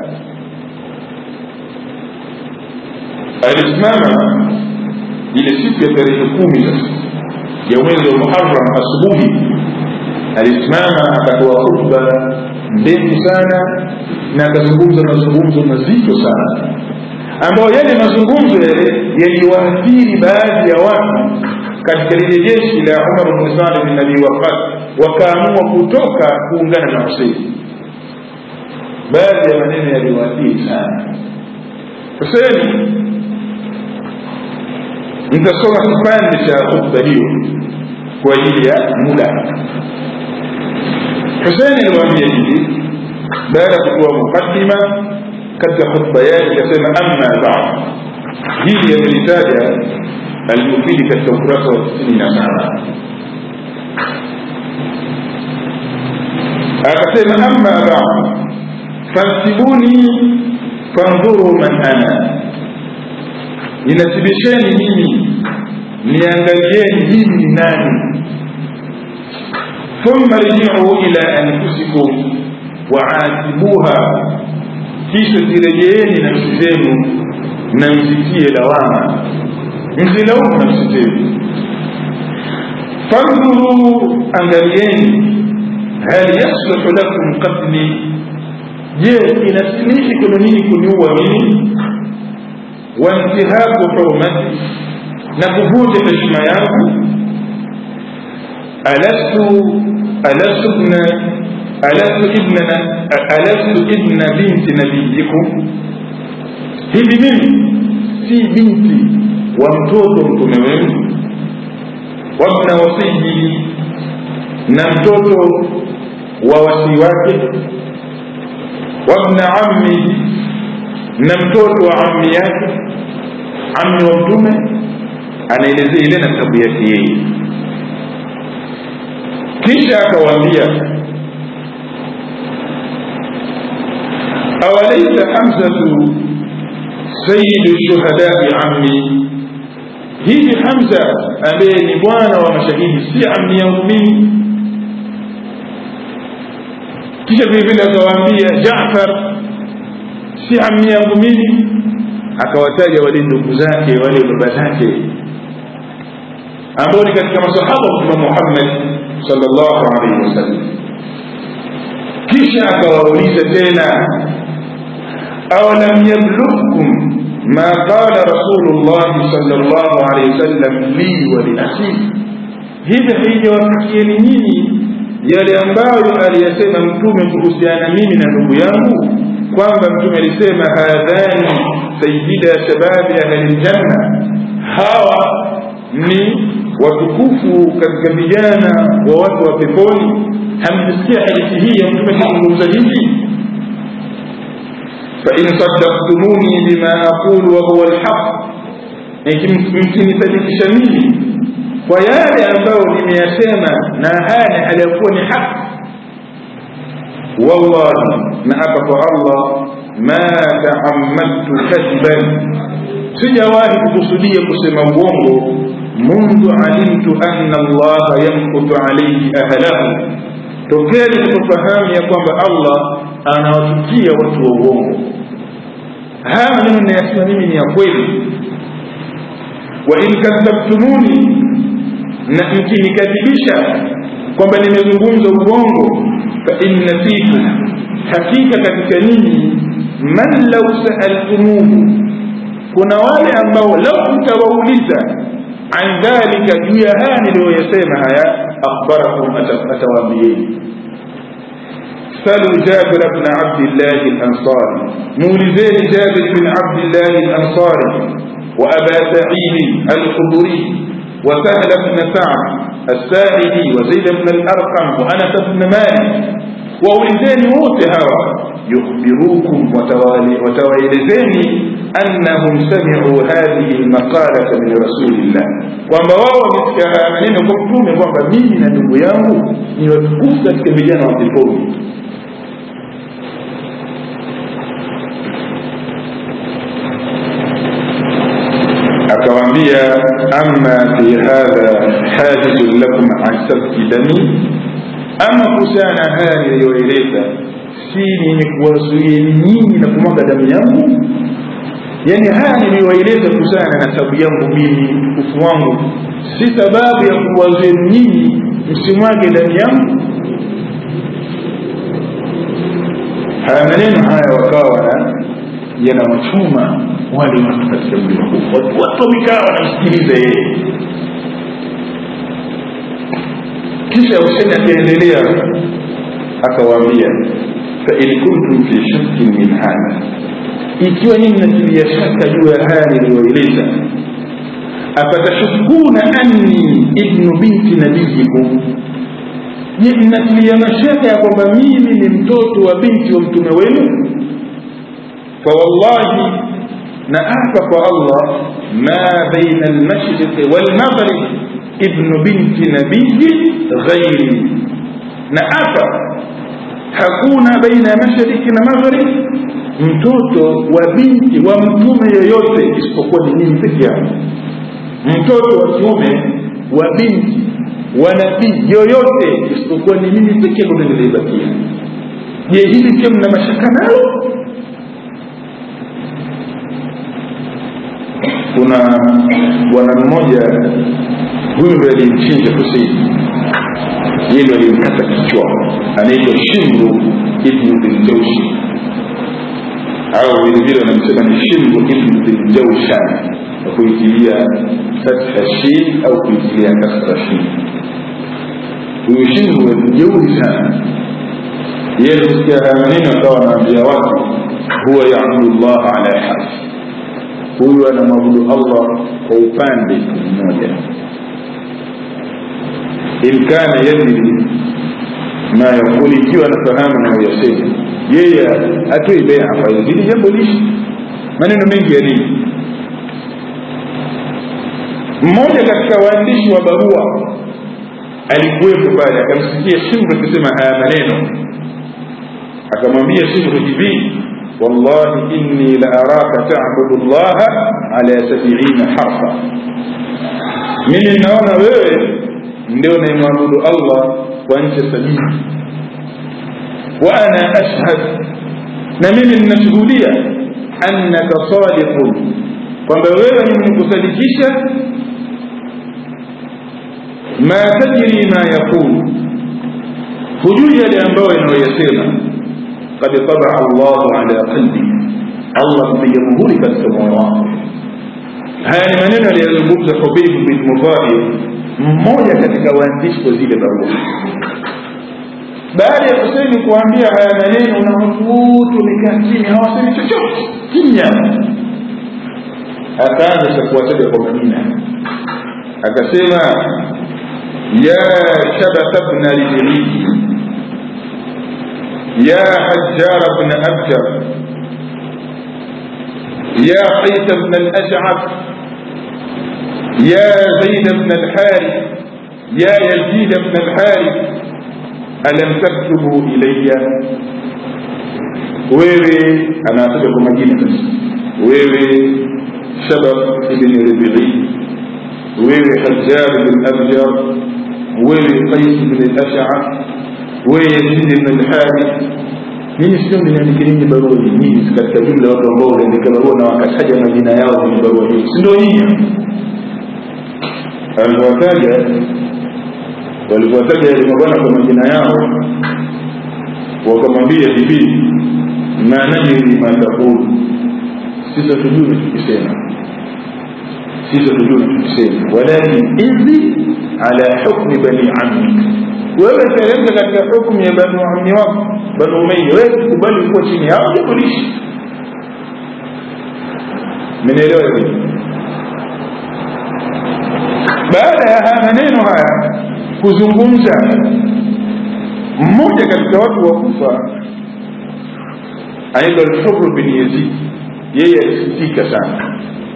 alisimama ile siku ya tarehe kumi sasa ya mwezi wa muharam asubuhi alisimama akatoa khutba ndefu sana na akazungumza mazungumzo mazito sana ambayo yale mazungumzo yale yaliwaathiri baadhi ya watu katika lile jeshi la umar bnu saleh bin abi waqas wakaamua kutoka kuungana na huseini baadhi ya maneno yaliwaathiri sana huseini nitasoma kipande cha khutba hiyo kwa ajili ya muda huseini aliwaambia hivi baada ya kutoa muqaddima katika khutba yake akasema amma ba'd hili yamelitaja almufidi katika ukurasa wa tisini na saba akasema amma ba'd fansibuni fandhuru man ana ninasibisheni mimi niangalieni mimi ni nani thumma rji'u ila anfusikum waatibuha kisha zirejeeni nafsi zenu na mzitie lawama mzilaumu nafsi zenu fandhuru angalieni hal yasluhu lakum qatli je inasilihi kwenu nini kuniua mimi wantihaku hurmati na kuvunja heshima yangu alastu alastu bna alastu ibna alastu ibna binti nabiyikum hivi mimi si binti wa mtoto mtume wenu wabna wasiyi na mtoto wa wasii wake wabna ammi na mtoto wa ammi yake ammi wa mtume anaelezea ile nasabu yake yeye kisha akawaambia awalaisa hamzatu sayidu shuhadai ammi hivi hamza ambaye ni bwana wa mashahidi si ammi yangu mimi kisha vile vile akawaambia jafar si ammi yangu mimi akawataja wale ndugu zake wale baba zake ambao ni katika masahaba wa mtume muhammad sallallahu alaihi wasallam kisha akawauliza tena awalam yablughkum ma qala rasulullah sallallahu alaihi wasallam li wa li akhi hivi haijawafikieni nyinyi yale ambayo aliyasema mtume kuhusiana mimi na ndugu yangu kwamba mtume alisema hadhani sayida shababi ahli ljanna hawa ni watukufu katika vijana wa watu wa peponi hamjisikia hadithi hii ya mtume kuzungumza hivi fain sadaktumuni bima aqulu wahuwa lhaq mkinisadikisha mimi kwa yale ambayo nimeyasema na haya ni hali ya kuwa ni haki wallahi na hapa kwa allah ma taamadtu kadhiban sijawahi kukusudia kusema uongo mundu alimtu anna allaha yamkutu alaihi ahlahu tokea nilipofahamu ya kwamba allah anawachukia watu wa uongo haya maneno nayasema mimi ni ya kweli wa in kadhabtumuni na mkinikadhibisha kwamba nimezungumza uongo fa inna fikum hakika katika ninyi man lau saaltumuhu kuna wale ambao lau mtawauliza an dhalika juu ya haya niliyoyasema haya akhbarakum atawaambieni سألوا جابر بن عبد الله الأنصاري مولزين جابر بن عبد الله الأنصاري وأبا سعيد الخضري وسهل بن سعد الساعدي وزيد بن الأرقم وأنس بن مالك وأولزين موت هوى يخبروكم وتوالزين أنهم سمعوا هذه المقالة من رسول الله kwamba wao wamesikia maneno kwa mtume kwamba mimi na ndugu yangu ni watukufu katika vijana wa peponi akawaambia ama fi hadha hajizun lakum an sabki dami ama kuhusiana haya niliyoeleza si ni kuwazuieni nyinyi na kumwaga damu yangu yani haya niliyoeleza kuhusiana na nasabu yangu mimi utukufu wangu si sababu ya kuwazuieni nyinyi msimwage damu yangu haya maneno haya wakawa wana yanawachoma wale watu katika mlima huu watu watu wamekaa wanamsikiliza yeye kisha huseni akaendelea akawaambia fain kuntum fi shakkin min hadha ikiwa nyinyi mnatilia shaka juu ya haya niliyoeleza afatashukuna anni ibnu binti nabiyikum je mnatilia mashaka ya kwamba mimi ni mtoto wa binti wa mtume wenu fawallahi na apa kwa allah ma baina almashriqi walmaghrib ibnu binti nabiyi ghairi na apa hakuna baina ya mashariki na maghrib mtoto wa binti wa mtume yoyote isipokuwa ni mimi peke yangu mtoto wa kiume wa binti wa nabii yoyote isipokuwa ni mimi peke yangu ndo nilibakia je hili pia mna mashaka nalo kuna bwana mmoja huyu ndo alimchinja huseini yeye ndo alimkata kichwa anaitwa shimru ibnu biljaushi au vilevile wanamsema ni shimru ibnu biljaushan kwa kuitilia fatha shin au kuitilia kasra shin huyu shimru mjeuri sana yeye alisikia haya maneno akawa anaambia watu huwa yabudu llaha ala harfi huyu anamwabudu allah kwa upande mmoja in kana yadri ma yakuli ikiwa anafahamu anayoyasema yeye atoi bea hapa hili jambo lishi maneno mengi ya dini mmoja katika waandishi wa barua alikuwepo pale akamsikia shimru akisema haya maneno akamwambia shimru hivi wallahi inni la araka tabudu llaha ala sabiina harfa mimi naona wewe ndio naimwabudu allah kwa ncha sabini wa ana ashhad na mimi ninashuhudia annaka sadiqun kwamba wewe ni mwenye kusadikisha ma tajri ma yaqulu hujui yale ambayo inayoyasema qad tabaa llahu ala qalbi allah kupiga muhuri katika moyo wako haya ni maneno aliyozungumza hubib bin mudhahir mmoja katika waandishi wa zile barua baada ya kuseni kuambia haya maneno na watu wote wamekaa chini hawasemi chochote kimya akaanza cha kuwataja kwa majina akasema ya shabatha bna lijriji ya hajjara bna abjar ya qaisa bna alashcaf يا زيد بن الحارث يا يزيد بن الحارث ألم تكتبوا إلي wewe anataja kwa majina sasa wewe shabab ibn ribii wewe hajjar bin abjar wewe qais bin al-ash'ar wewe yazid bin al-harith mimi sio nimeandika nini barua hii nyinyi katika jumla watu ambao wanaandika barua na wakataja majina yao kwenye barua hii si ndio nyinyi aliwataja walipowataja yale mabwana kwa majina yao wakamwambia hivi ma najri ma taqulu sisi hatujui tukisema sisi hatujui tukisema walakin idhi ala hukmi bani ammi wewe teremka katika hukmu ya banu ammi wako banu umayya wewe kubali kuwa chini yao jikulishi mnaelewa hivi baada ya haya maneno haya kuzungumza mmoja katika watu wa kufa anaitwa alhuru bin yazid yeye alisikitika sana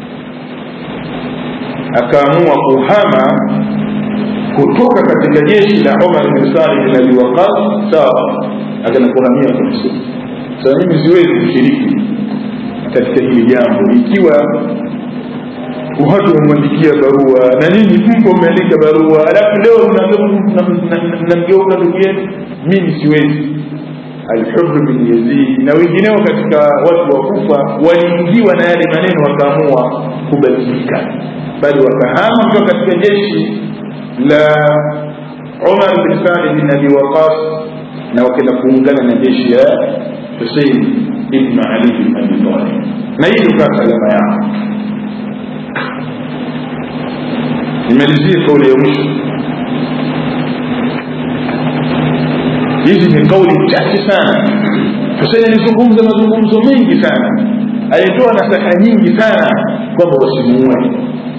akaamua kuhama kutoka katika jeshi la umar bin salih bin abi waqas sawa akana kuhamia kabisa sasa mimi siwezi kushiriki katika hili jambo ikiwa watu wamwandikia barua na nyinyi mpo mmeandika barua alafu leo mnamgeuka ndugu yetu mimi siwezi alhubru bin yazid na wengineo katika watu wa kufa waliingiwa na yale maneno wakaamua kubadilika bali wakahama kutoka katika jeshi la umar bin sadi bin abi waqas na wakaenda kuungana na jeshi ya husein ibnu ali bin abi talib na hii ndio salama yao nimalizie kauli ya mwisho hizi ni kauli chache sana husein alizungumza mazungumzo mengi sana alitoa nasaha nyingi sana kwamba wasimuue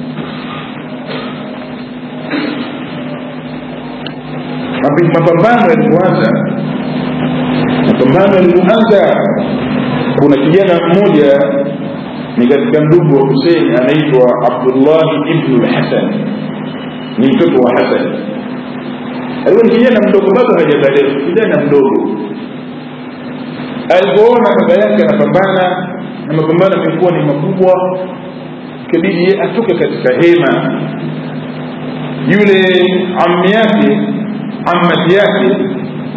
mapambano yalipoanza mapambano yalipoanza kuna kijana mmoja ni katika ndugu wa husein anaitwa abdullahi ibnu lhasan ni mtoto wa hasan alikuwa ni kijana mdogo bado hajazaliwa kijana mdogo alipoona baba yake anapambana na mapambano yamekuwa ni makubwa ikabidi ye atoke katika hema yule ammi yake ammati yake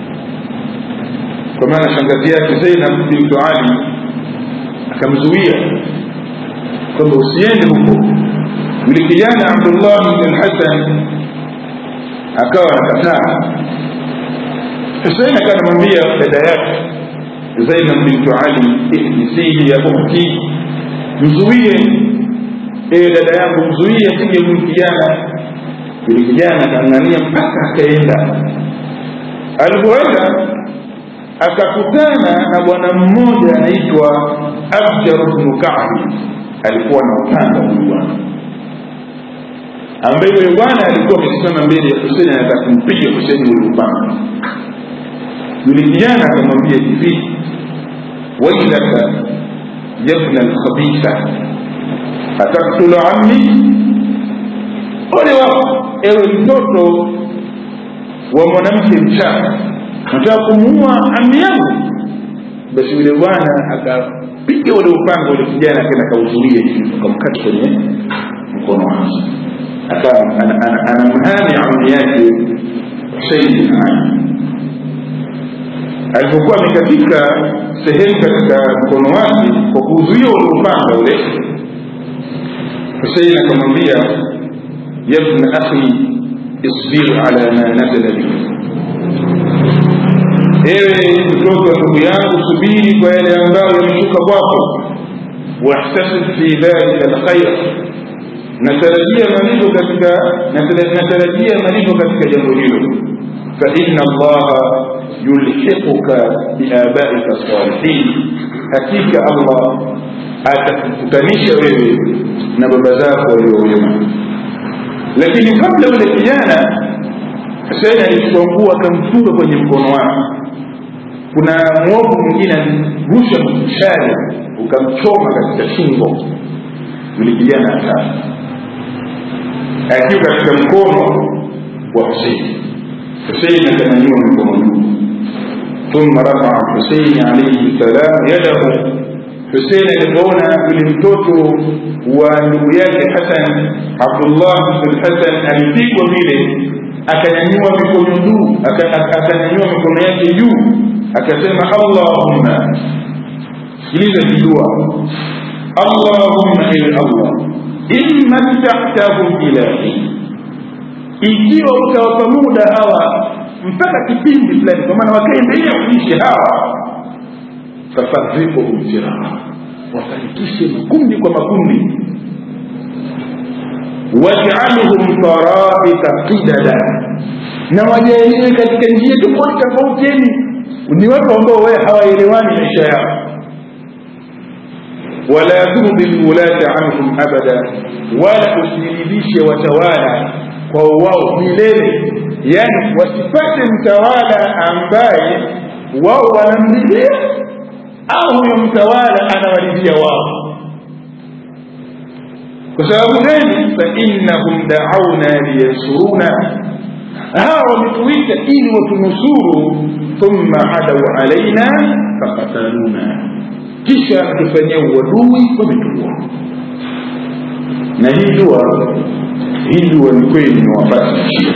kwa maana shangazi yake zainab bintu ali akamzuia kwamba usiende huko yule kijana abdullah bn lhasan akawa anakataa husein akawa anamwambia dada yake zainab bintu ali ihdisihi ya ukhti mzuie ewe dada yangu mzuie asije huyu kijana yule kijana akang'ania mpaka akaenda alipoenda akakutana na bwana mmoja anaitwa abjar bnu kabi alikuwa na upanga huyu bwana ambaye yule bwana alikuwa amesimama mbele ya huseni anataka kumpiga huseni ule upanga yule kijana akamwambia hivi wailaka yabna lkhabitha ataktulu ammi ole wako ewe mtoto wa mwanamke mchana nataka kumuua ami yangu basi yule bwana akapiga ule upanga ule kijana akaenda akauzuia hivi akamkata kwenye mkono wake akawa anamhami ammi yake husein bin ali alipokuwa amekatika sehemu katika mkono wake kwa kuzuia ule upanga ule husein akamwambia yabna akhi isbir ala ma nazala bik ewe mtoto wa ndugu yangu subiri kwa yale ambayo yameshuka kwako wahtasib fi dhalika lkhair natarajia malipo katika natarajia malipo katika jambo hilo faina allaha yulhiquka biabaika salihin hakika allah atakukutanisha wewe na baba zako waliowema lakini kabla yule kijana Husein alichukua nguo akamfunga kwenye mkono wake. Kuna mwovu mwingine alirusha mshale ukamchoma katika shingo, yule kijana akafa akiwa katika mkono wa Husein. Husein akanyanyua mikono juu, thumma rafaa Husein alaihi salam yadahu Husein alipoona yule mtoto wa ndugu yake Hasan, Abdullah bin Hasan alipigwa vile akanyanyua mikono juu akanyanyua mikono yake juu akasema allahumma sikiliza kidua allahumma ewe allah in mattahtahum ilahi ikiwa utawapa muda hawa mpaka kipindi fulani kwa maana wakaendelea kuishi hawa fafarikuhum firaa wafarikishe makundi kwa makundi waj'alhum taraika qidada na wajalie katika njia tofauti tofauti yani ni watu ambao wewe hawaelewani maisha yao wala turdi lwulati anhum abada wala usiridhishe watawala kwa wao milele yani wasipate mtawala ambaye wao wanamridhia au huyo mtawala anawaridhia wao kwa sababu gani fainnahum daauna liyansuruna hawa wametuita ili watunusuru thumma hadau alaina fakataluna kisha tufanyia uadui wametuua na hii dua hii dua ni kweli imewapata shia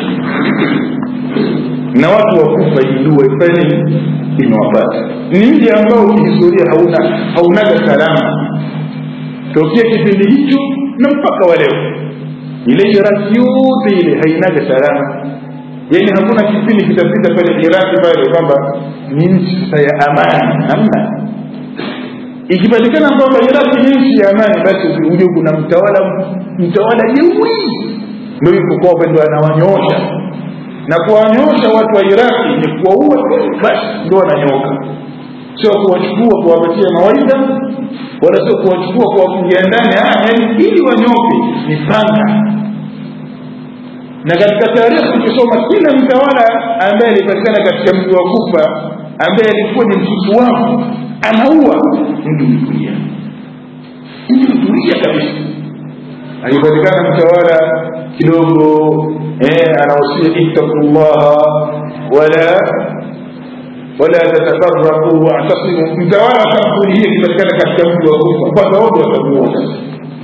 na watu wakufa hii dua ifanye imewapata ni mji ambao kihistoria hauna haunaga salama tokea kipindi hicho na mpaka wa leo ile iraki yote ile hainaga salama yaani hakuna kipindi kitapita pale iraki pale kwamba ni nchi sasa ya amani hamna ikipatikana kwamba iraki ni nchi ya amani basi uje kuna mtawala mtawala jeuri ndo yuko kwao ndo anawanyoosha na kuwanyoosha watu wa iraki ni kuwaua basi ndo wananyoka sio kuwachukua kuwapatia mawaidha wala sio kuwachukua kuwafungia ndani yani ili wanyoke ni panga na katika tarehe ukisoma kila mtawala ambaye alipatikana katika mji wa kufa ambaye alikuwa ni msusu wao anaua mji ulitulia mji ulitulia kabisa akipatikana mtawala kidogo eh, anahusia ittaqullaha wala wala tatafaraqu wa'tasimu mtawala kampuni hii ikipatikana katika mji wa kufa kwanza wote watamuua sasa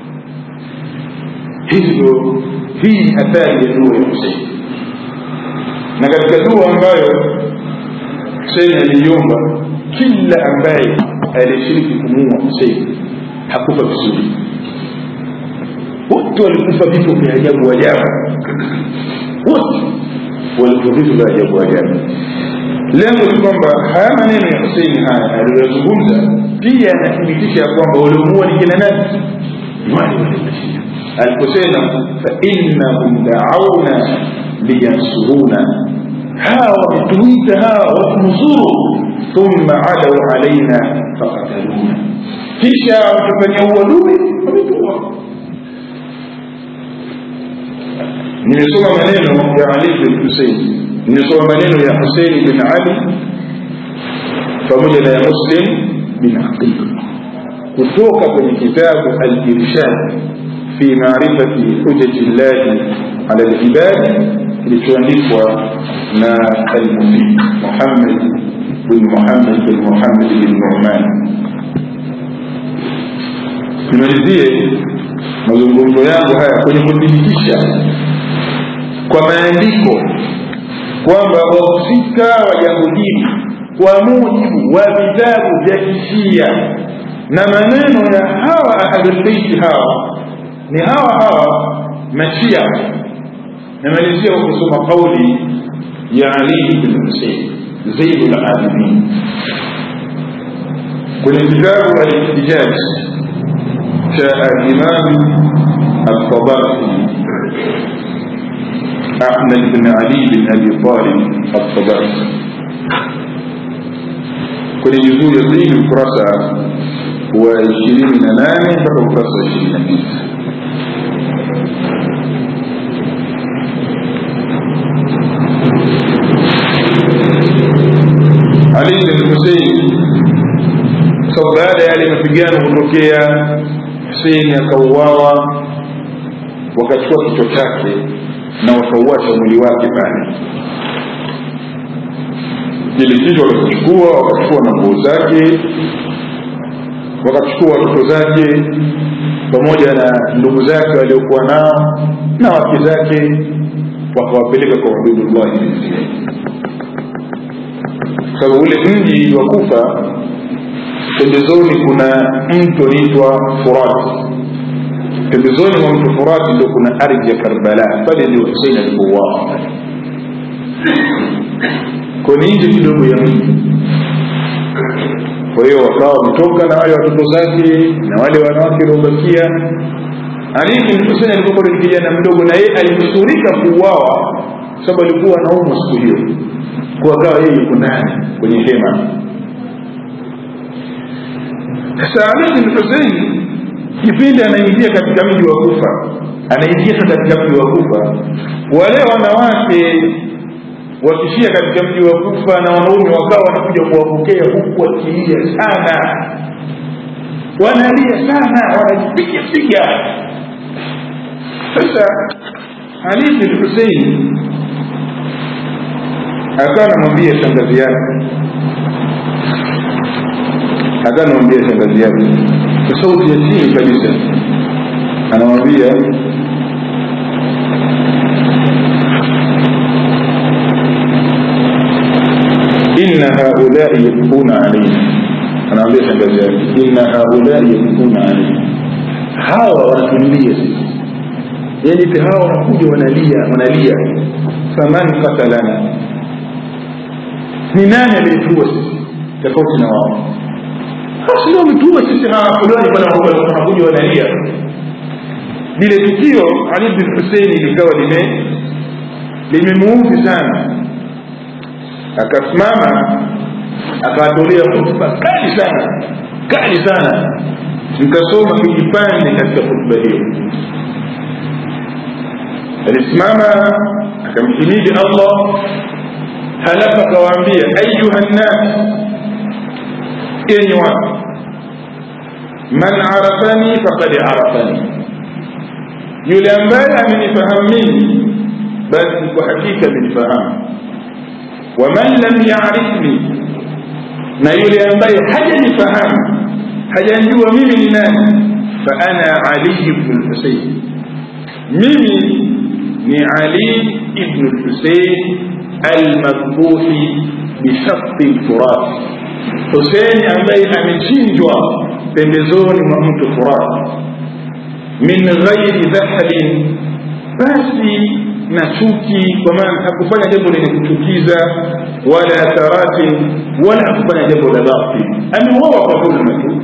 hivyo hii athari ya dua ya Husein na katika dua ambayo Husein aliiomba kila ambaye alishiriki kumuua Husein hakufa vizuri wote walikufa vifo vya ajabu ajabu wote walikufa vifo vya ajabu ajabu lengo ni kwamba haya maneno ya Husein haya aliyozungumza pia yanathibitisha ya kwamba waliomuua ni kina nani ni wale waliomashia aliposema fainnahum dauna liyansuruna hawa wametuita hawa watunusuru thumma adau alaina fakataluna kisha wakifanya uadui wametua nimesoma maneno ya ali bin husein nimesoma maneno ya husein bin ali pamoja na ya muslim bin aqil kutoka kwenye kitabu al-irshad في معرفة حجج الله على العباد kilichoandikwa na al-Mufid Muhammad bin Muhammad bin Muhammad bin Nu'man. Nimalizie mazungumzo yangu haya kwenye kuthibitisha kwa maandiko kwamba wahusika wa jambo hili kwa mujibu wa vitabu vya kishia na maneno ya hawa ahlulbeiti hawa ni hawa hawa mashia namalizia kwa kusoma kauli ya ali bin husein zaid labidin kwenye kitabu alihtijaj cha alimam altabarsi ahmad bin ali bin abi talib altabarsi kwenye juzuu ya pili ukurasa wa ishirini na nane mpaka ukurasa wa ishirini na tisa Ali bin Hussein sababu baada ya yale mapigano kutokea Hussein akauawa wakachukua kichwa chake na wakauacha mwili wake pale ili kichwa wakachukua wakachukua na nguo zake wakachukua watoto zake pamoja na ndugu zake waliokuwa nao na wake zake wakawapeleka kwa Ubaydullah bin Ziyad sababu ule mji wa Kufa pembezoni kuna mto unaitwa Furat. Pembezoni mwa mto Furat ndio kuna ardhi ya Karbala, pale ndio Hussein alipouawa. Kwa ni nje kidogo ya mji. Kwa hiyo wakawa wametoka na wale watoto zake na wale wanawake waliobakia. Ali bin Hussein alikuwa bado ni kijana mdogo, na yeye alinusurika kuuawa sababu alikuwa anaumwa siku hiyo kwa akawa yeye yuko ndani kwenye hema sasa Ali bin Hussein kipindi anaingia katika mji wa Kufa anaingia katika mji wa Kufa wale wanawake wakishia katika mji wa Kufa na wanaume wakawa wanakuja kuwapokea huku wakilia sana wanalia sana wanajipiga piga sasa Ali bin Hussein akawa anamwambia shangazi yake akawa anamwambia shangazi yake kwa sauti ya chini kabisa anamwambia inna haulai yabkuna alaina anaambia shangazi yake inna haulai yabkuna alaina hawa wanatulilia sisi yani hawa wanakuja wanalia wanalia faman qatalana ni nani aliyetuua sisi tofauti na wao basi ndio wametuua sisi hawa fulani bwana wanakuja wanalia lile tukio ali bin huseini likawa lime limemuudhi sana akasimama akawatolea hutuba kali sana kali sana nikasoma kijipande katika hutuba hiyo alisimama akamhimidi allah halafu akawaambia ayuha nnas enyi watu man arafani fakad arafani yule ambaye amenifahamu mimi basi kwa hakika amenifahamu waman lam yarifni na yule ambaye hajanifahamu hajanjua mimi ni nani faana ali bnu lhusein mimi ni ali ibnu lhusein almadbuhi bishaqi lfurat husein ambaye amechinjwa pembezoni mwa mto furat min ghairi dhahabin basi na chuki kwa maana hakufanya jambo lenye kuchukiza wala taratin wala hakufanya jambo la batil ameuawa kwa dhulma tu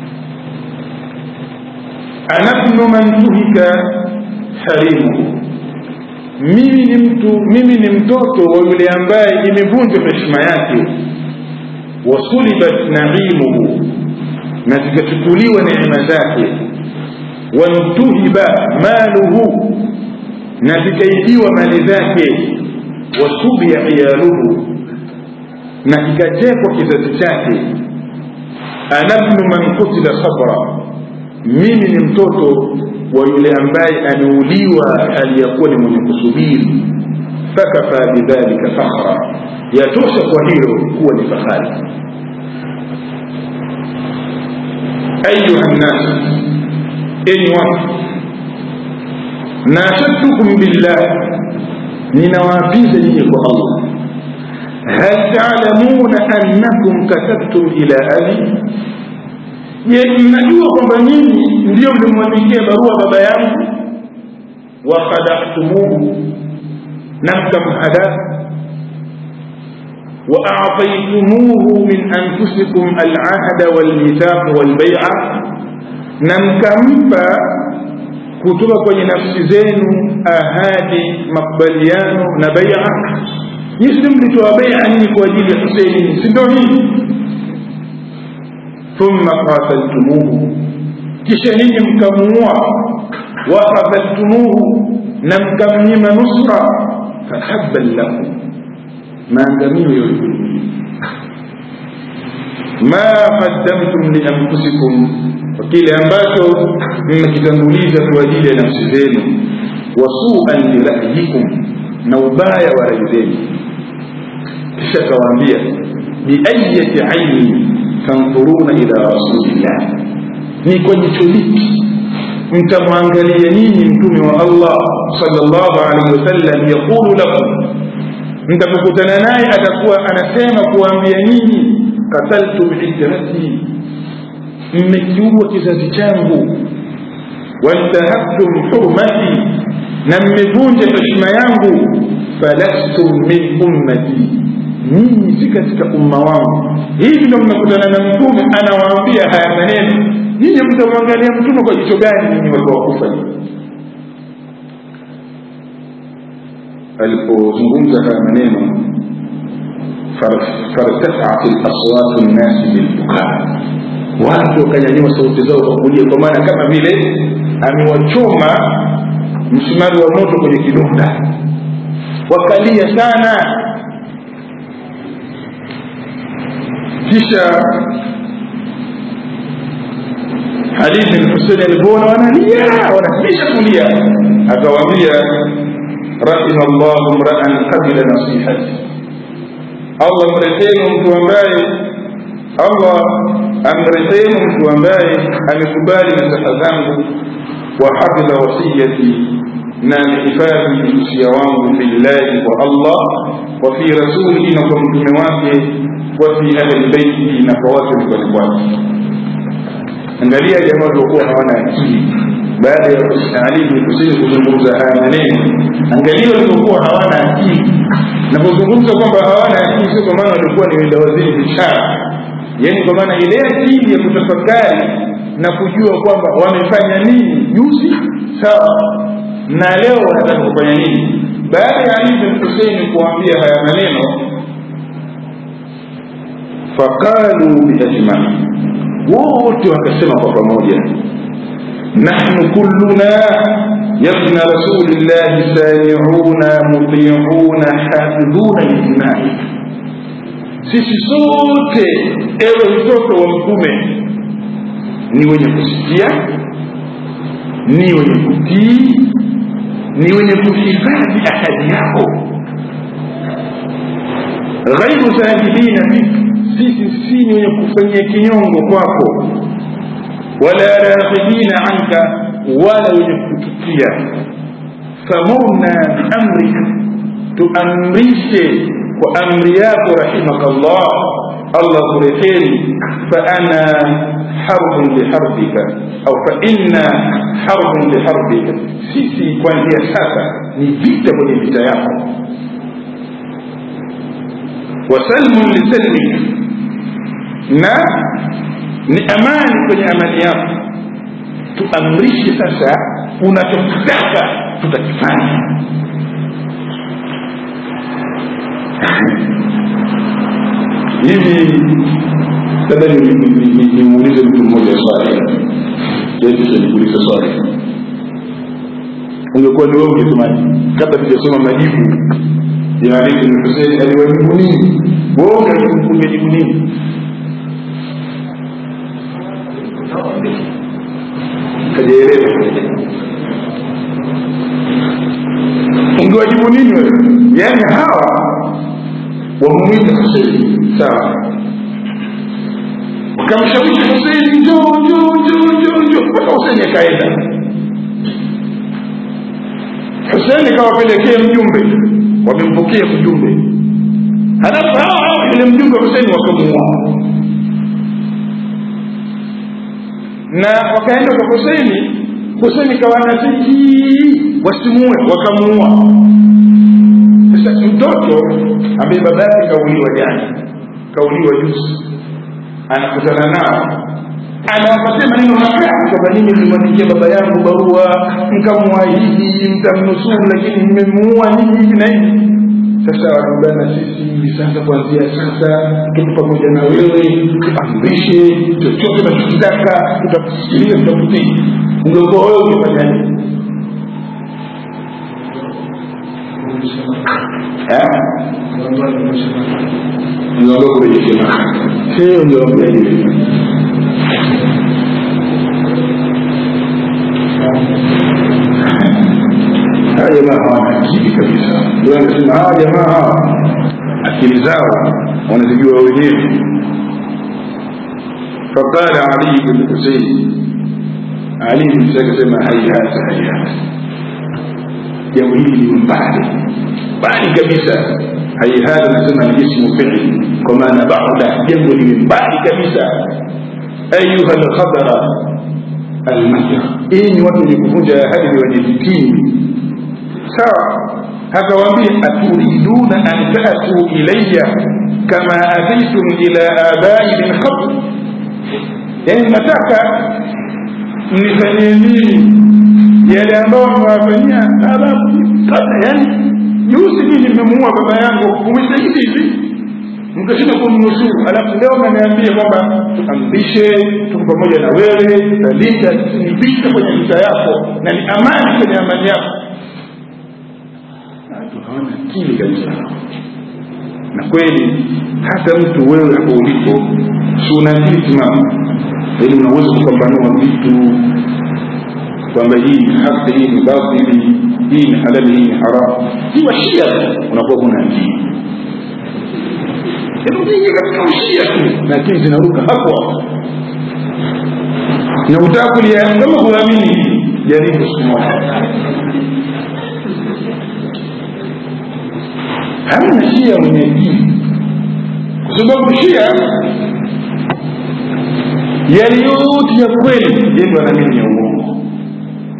ana bnu man tuhika harimuhu mimi ni mtu mimi ni mtoto wa yule ambaye imevunjwa heshima yake wasulibat naimuhu na zikachukuliwa neema zake wantuhiba maluhu na zikaibiwa mali zake wasubia iyaluhu na kikatekwa kizazi chake ana bnu man kutila sabra mimi ni mtoto wa yule ambaye ameuliwa aliyakuwa ni mwenye kusubiri fakafa bidhalika fakhra yatosha kwa hilo kuwa ni fahari ayuha nnas enyi watu nashadtukum billah ninawaapiza nyinyi kwa allah hal talamuna annakum katabtum ila abi je mnajua kwamba nyinyi ndio mlimwandikia barua baba yangu wakhadahtumuhu na mkamhadaa واعطيتموه من انفسكم العهد والميثاق والبيعه نمكمpa kutoka kwenye nafsi zenu ahadi makubaliano na baia nyisi mlitoa baia nyinyi kwa ajili ya huseini si ndio hii thumma qataltumuhu kisha nyinyi mkamuua wakadhaltumuhu na mkamnyima nusra fahabban lakum maangamio yote ma qaddamtum lianfusikum kwa kile ambacho mmekitanguliza kwa ajili ya nafsi zenu wasuan lirayikum na ubaya wa rai zenu kisha akawaambia biayati aini tanfuruna ila rasulillah ni kwa jicho lipi mtamwangalia nyinyi mtume wa allah salllahu alaihi wasallam yaqulu lakum mtapokutana naye atakuwa anasema kuwaambia nyinyi kataltum hijrati mmekiua kizazi changu wantahaktum hurmati na mmevunja heshima yangu falastum min ummati nyinyi si katika umma wangu hivi ndo mmekutana na mtume anawaambia haya maneno nyinyi mtamwangalia mtume kwa jicho gani nyinyi watu wakufa alipozungumza haya maneno fartafaat laswatu nnasi bilbukaa watu wakanyanyua sauti zao kwa kulia kwa maana kama vile amewachoma msumari wa moto kwenye kidonda wakalia sana kisha hadithi lhuseini alivyoona wanalia wanatisha kulia akawaambia rahima llahu mraan qabila nasihati allah mrehemu mtu ambaye allah amrehemu mtu ambaye amekubali nasaha zangu wahafidha wasiyati na amehifadhi usia wangu fillahi kwa allah wa fi rasulihi na kwa mtume wake wa fi ahli beitihi na kwa watu nyumbani kwake angalia jamaa waliokuwa hawana akili baada ya Ali bin Husein kuzungumza haya maneno angalia walivyokuwa hawana akili napozungumza kwamba hawana akili sio kwa maana walikuwa ni wenda waziri biashara yaani kwa maana ile akili ya kutafakari na kujua kwamba wamefanya nini juzi sawa na leo wanataka kufanya nini baada ya Ali bin Husein kuambia haya maneno faqalu biajmai wote wakasema kwa pamoja nahnu kulluna yabna rasulillahi samiuna mutiuna hafidhuna lijmai sisi sote ewe mtoto wa mtume ni wenye kusikia ni wenye kutii ni wenye kuhifadhi ahadi yako ghairu zahidina fik sisi si ni wenye kufanyia kinyongo kwako wala raghibina anka wala wenye kuchukia famurna biamrika tuamrishe kwa amri yako rahimakallah allah kureheri faana harbun liharbika au fainna harbun liharbika sisi kuanzia sasa ni vita kwenye vita yako wasalmun lisalmik na ni amani kwenye amani yako tuamrishe sasa unachokitaka tutakifanya hivi labda nimuulize mtu mmoja swali kisha nikuulize swali ungekuwa ni wewe ungesemaje kabla tujasoma majibu ya Ali bin Hussein aliwajibu nini wewe ungejibu nini kajaelewa ungewajibu nini wewe yaani hawa wamwita Huseini sawa wakamshawishi Huseini njoo njoo njoo njoo njoo mpaka Huseini akaenda Huseini kawapelekea mjumbe wamempokea mjumbe halafu hao hao yule mjumbe wa Huseini wakamuua na wakaenda kwa Huseini Huseini kawanaziki wasimue wakamuua sasa mtoto ambaye baba yake kauliwa jana kauliwa juzi anakutana nao anawapatia maneno makali kwamba ninyi mlimwandikia baba yangu barua mkamwahidi mtamnusuru lakini mmemuua nini hivi na hivi sasa wanaungana sisi hivi sasa kuanzia sasa tuko pamoja na wewe tuamrishe chochote unachokitaka tutakusikilia tutakutii ungekuwa wewe ungefanyaje niondoka kwenye shema sio niondoka hivi hawa jamaa hawana akili kabisa ndio anasema hawa jamaa hawa akili zao wanazijua wenyewe faqala ali bin husein ali bin husein akasema hayata hayata jambo hili ni mbali mbali kabisa haihata nasema ni ismu fi'li kwa maana ba'da jambo lile mbali kabisa ayuha alkhabara almahya hii ni watu wenye kuvunja ahadi ni wenye vitii sawa akawaambia aturiduna an ta'tu ilayya kama ataitum ila abai min qabl yani nataka mnifanyie nini yale ambayo mmewafanyia ababu kabla yani juzi mimi nimemuua baba yangu umeshahidi hivi mkashinda kumnusuru alafu leo mnaniambia kwamba tuamrishe tuko pamoja na wewe tutalinda ni vita kwenye vita yako na ni amani kwenye amani yako watu hawana akili kabisa na kweli hata mtu wewe hapo ulipo si una akili timamu ili unaweza kupambanua vitu kwamba hii ni haki hii ni batili hii ni halali hii ni haramu kiwa shia unakuwa kuna akili nyingi katika ushia tu na akili zinaruka hapo hapo na utaka kulia kama huamini jaribu siku moja hamna shia mwenye akili kwa sababu shia yale yote ya kweli yeye anaamini ya uongo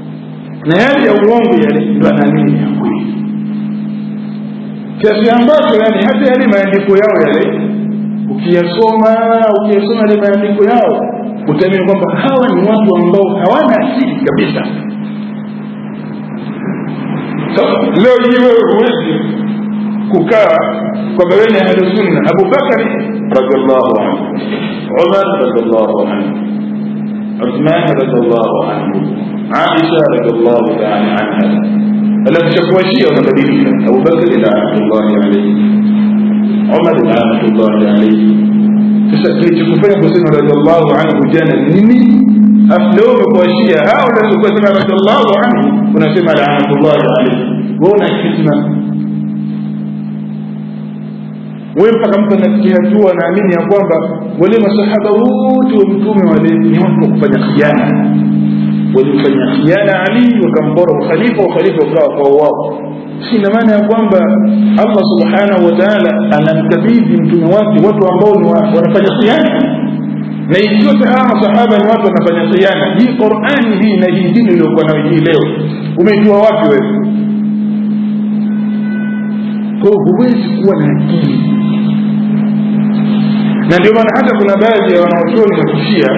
na yale ya uongo yale ndo anaamini ya kweli kiasi ambacho yani hata yale maandiko yao yale ukiyasoma ukiyasoma yale maandiko yao utaamini kwamba hawa ni watu ambao hawana asili kabisa sasa leo hii wewe huwezi kukaa kwamba wewe ni ahlusunna abubakari radiallahu anhu umar radiallahu anhu uthman radiallahu anhu aisha radiallahu taala anha alafu chakuashia wanabadilika abubakari laanatullahi alaihi umar laanatullahi alaihi sasa kilichokufanya kusema radiallahu anhu jana nini afu leo umekuashia hao unaweza kusema radiallahu anhu unasema laanatullahi alaihi wewe una hikma wewe mpaka mtu anafikia hatua anaamini ya kwamba wale masahaba wote wa mtume wale ni watu wa kufanya khiana walimfanya khiana ali wakampora ukhalifa ukhalifa ukawa kwa wao si ina maana ya kwamba allah subhanahu wa taala anamkabidhi mtume wake watu ambao ni wanafanya khiana na ikiyote hawa masahaba ni watu wanafanya khiana hii qurani hii na hii dini iliyokuwa nayo hii leo umeitoa wapi wewe kwa huwezi kuwa na akili na ndio maana hata kuna baadhi ya wanaochuoni wa kishia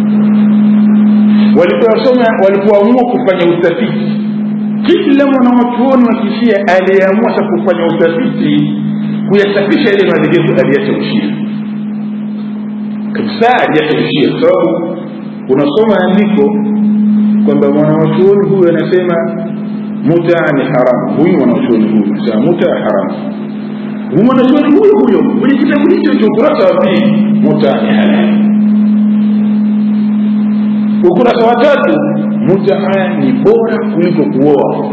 walipoasoma walipoamua kufanya utafiti kila mwanawachuoni wa kishia aliyeamua sa kufanya utafiti kuyasafisha ile madhehebu aliacha ushia kabisa aliacha ushia kwa sababu unasoma andiko kwamba mwanawachuoni huyu anasema muta ni haramu huyu mwanachuoni huyu anasema muta haramu huyu mwanachuoni huyo huyo kwenye kitabu hicho cha ukurasa wa pili muta ni halali ukurasa wa tatu mutaa ni bora kuliko kuoa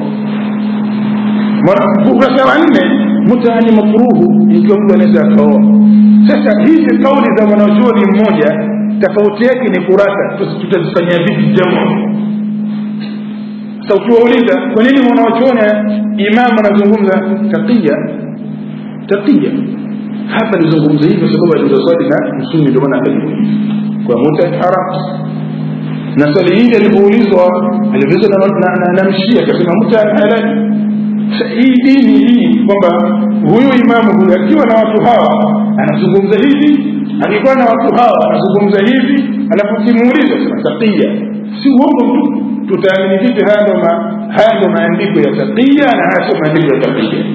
ukurasa wa nne mutaa ni makruhu ikiwa mtu anaweza akaoa sasa hizi kauli za mwanachuoni mmoja tofauti yake ni kurasa tutazifanyia vipi jamu sasa ukiwauliza kwa nini mwanachuoni imamu anazungumza takia takia hapa nizungumza hivi kwa sababu aliuza swali na msumi ndio maana akajibu hivi kwa muta haram na swali hili alipoulizwa aliulizwa na, na, na, na mshia akasema muta halali hii dini hii kwamba huyu imamu huyu akiwa na watu hawa anazungumza hivi akikuwa na watu hawa anazungumza hivi alafu ukimuuliza sema takia si uongo tu tutaamini vipi haya ndo haya ndo maandiko ya takia na haya sio maandiko ya takia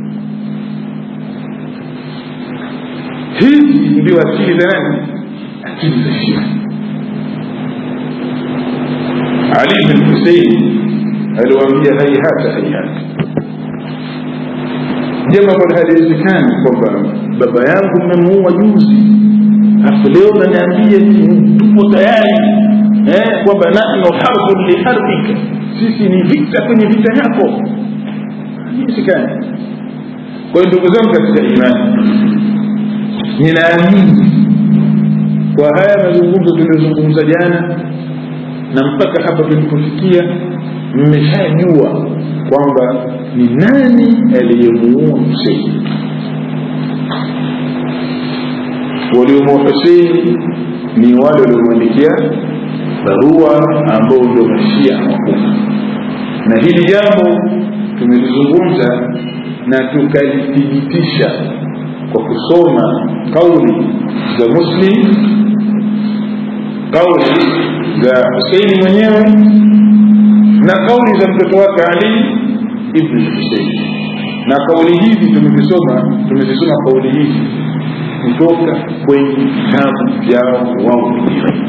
hizi ndio akili za nani akili za shia ali bin husein aliwaambia haihata haihata jambo ambalo haliwezekani kwamba baba yangu mmemuua juzi afu leo naniambia tupo tayari eh, kwamba nahnu harbun liharbika sisi ni vita kwenye vita yako haiwezekani kwa hiyo ndugu zangu katika imani ninaamini kwa haya mazungumzo tuliyozungumza jana na mpaka hapa tulipofikia mmeshajua kwamba ni nani aliyemuua huseini waliomuua huseini ni wale waliomwandikia barua ambao ndio mashia wakubwa na hili jambo tumelizungumza na tukalithibitisha kwa kusoma kauli za muslim kauli za huseini mwenyewe na kauli za mtoto wake ali ibn husein na kauli hizi tumezisoma tumezisoma kauli hizi kutoka kwenye vitabu vyao wao wenyewe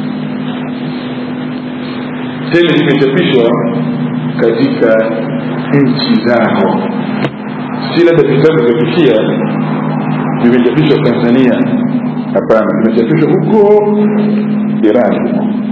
tena zimechapishwa katika nchi zao si labda vitabu vya kishia vimechapishwa tanzania hapana vimechapishwa huko irani huko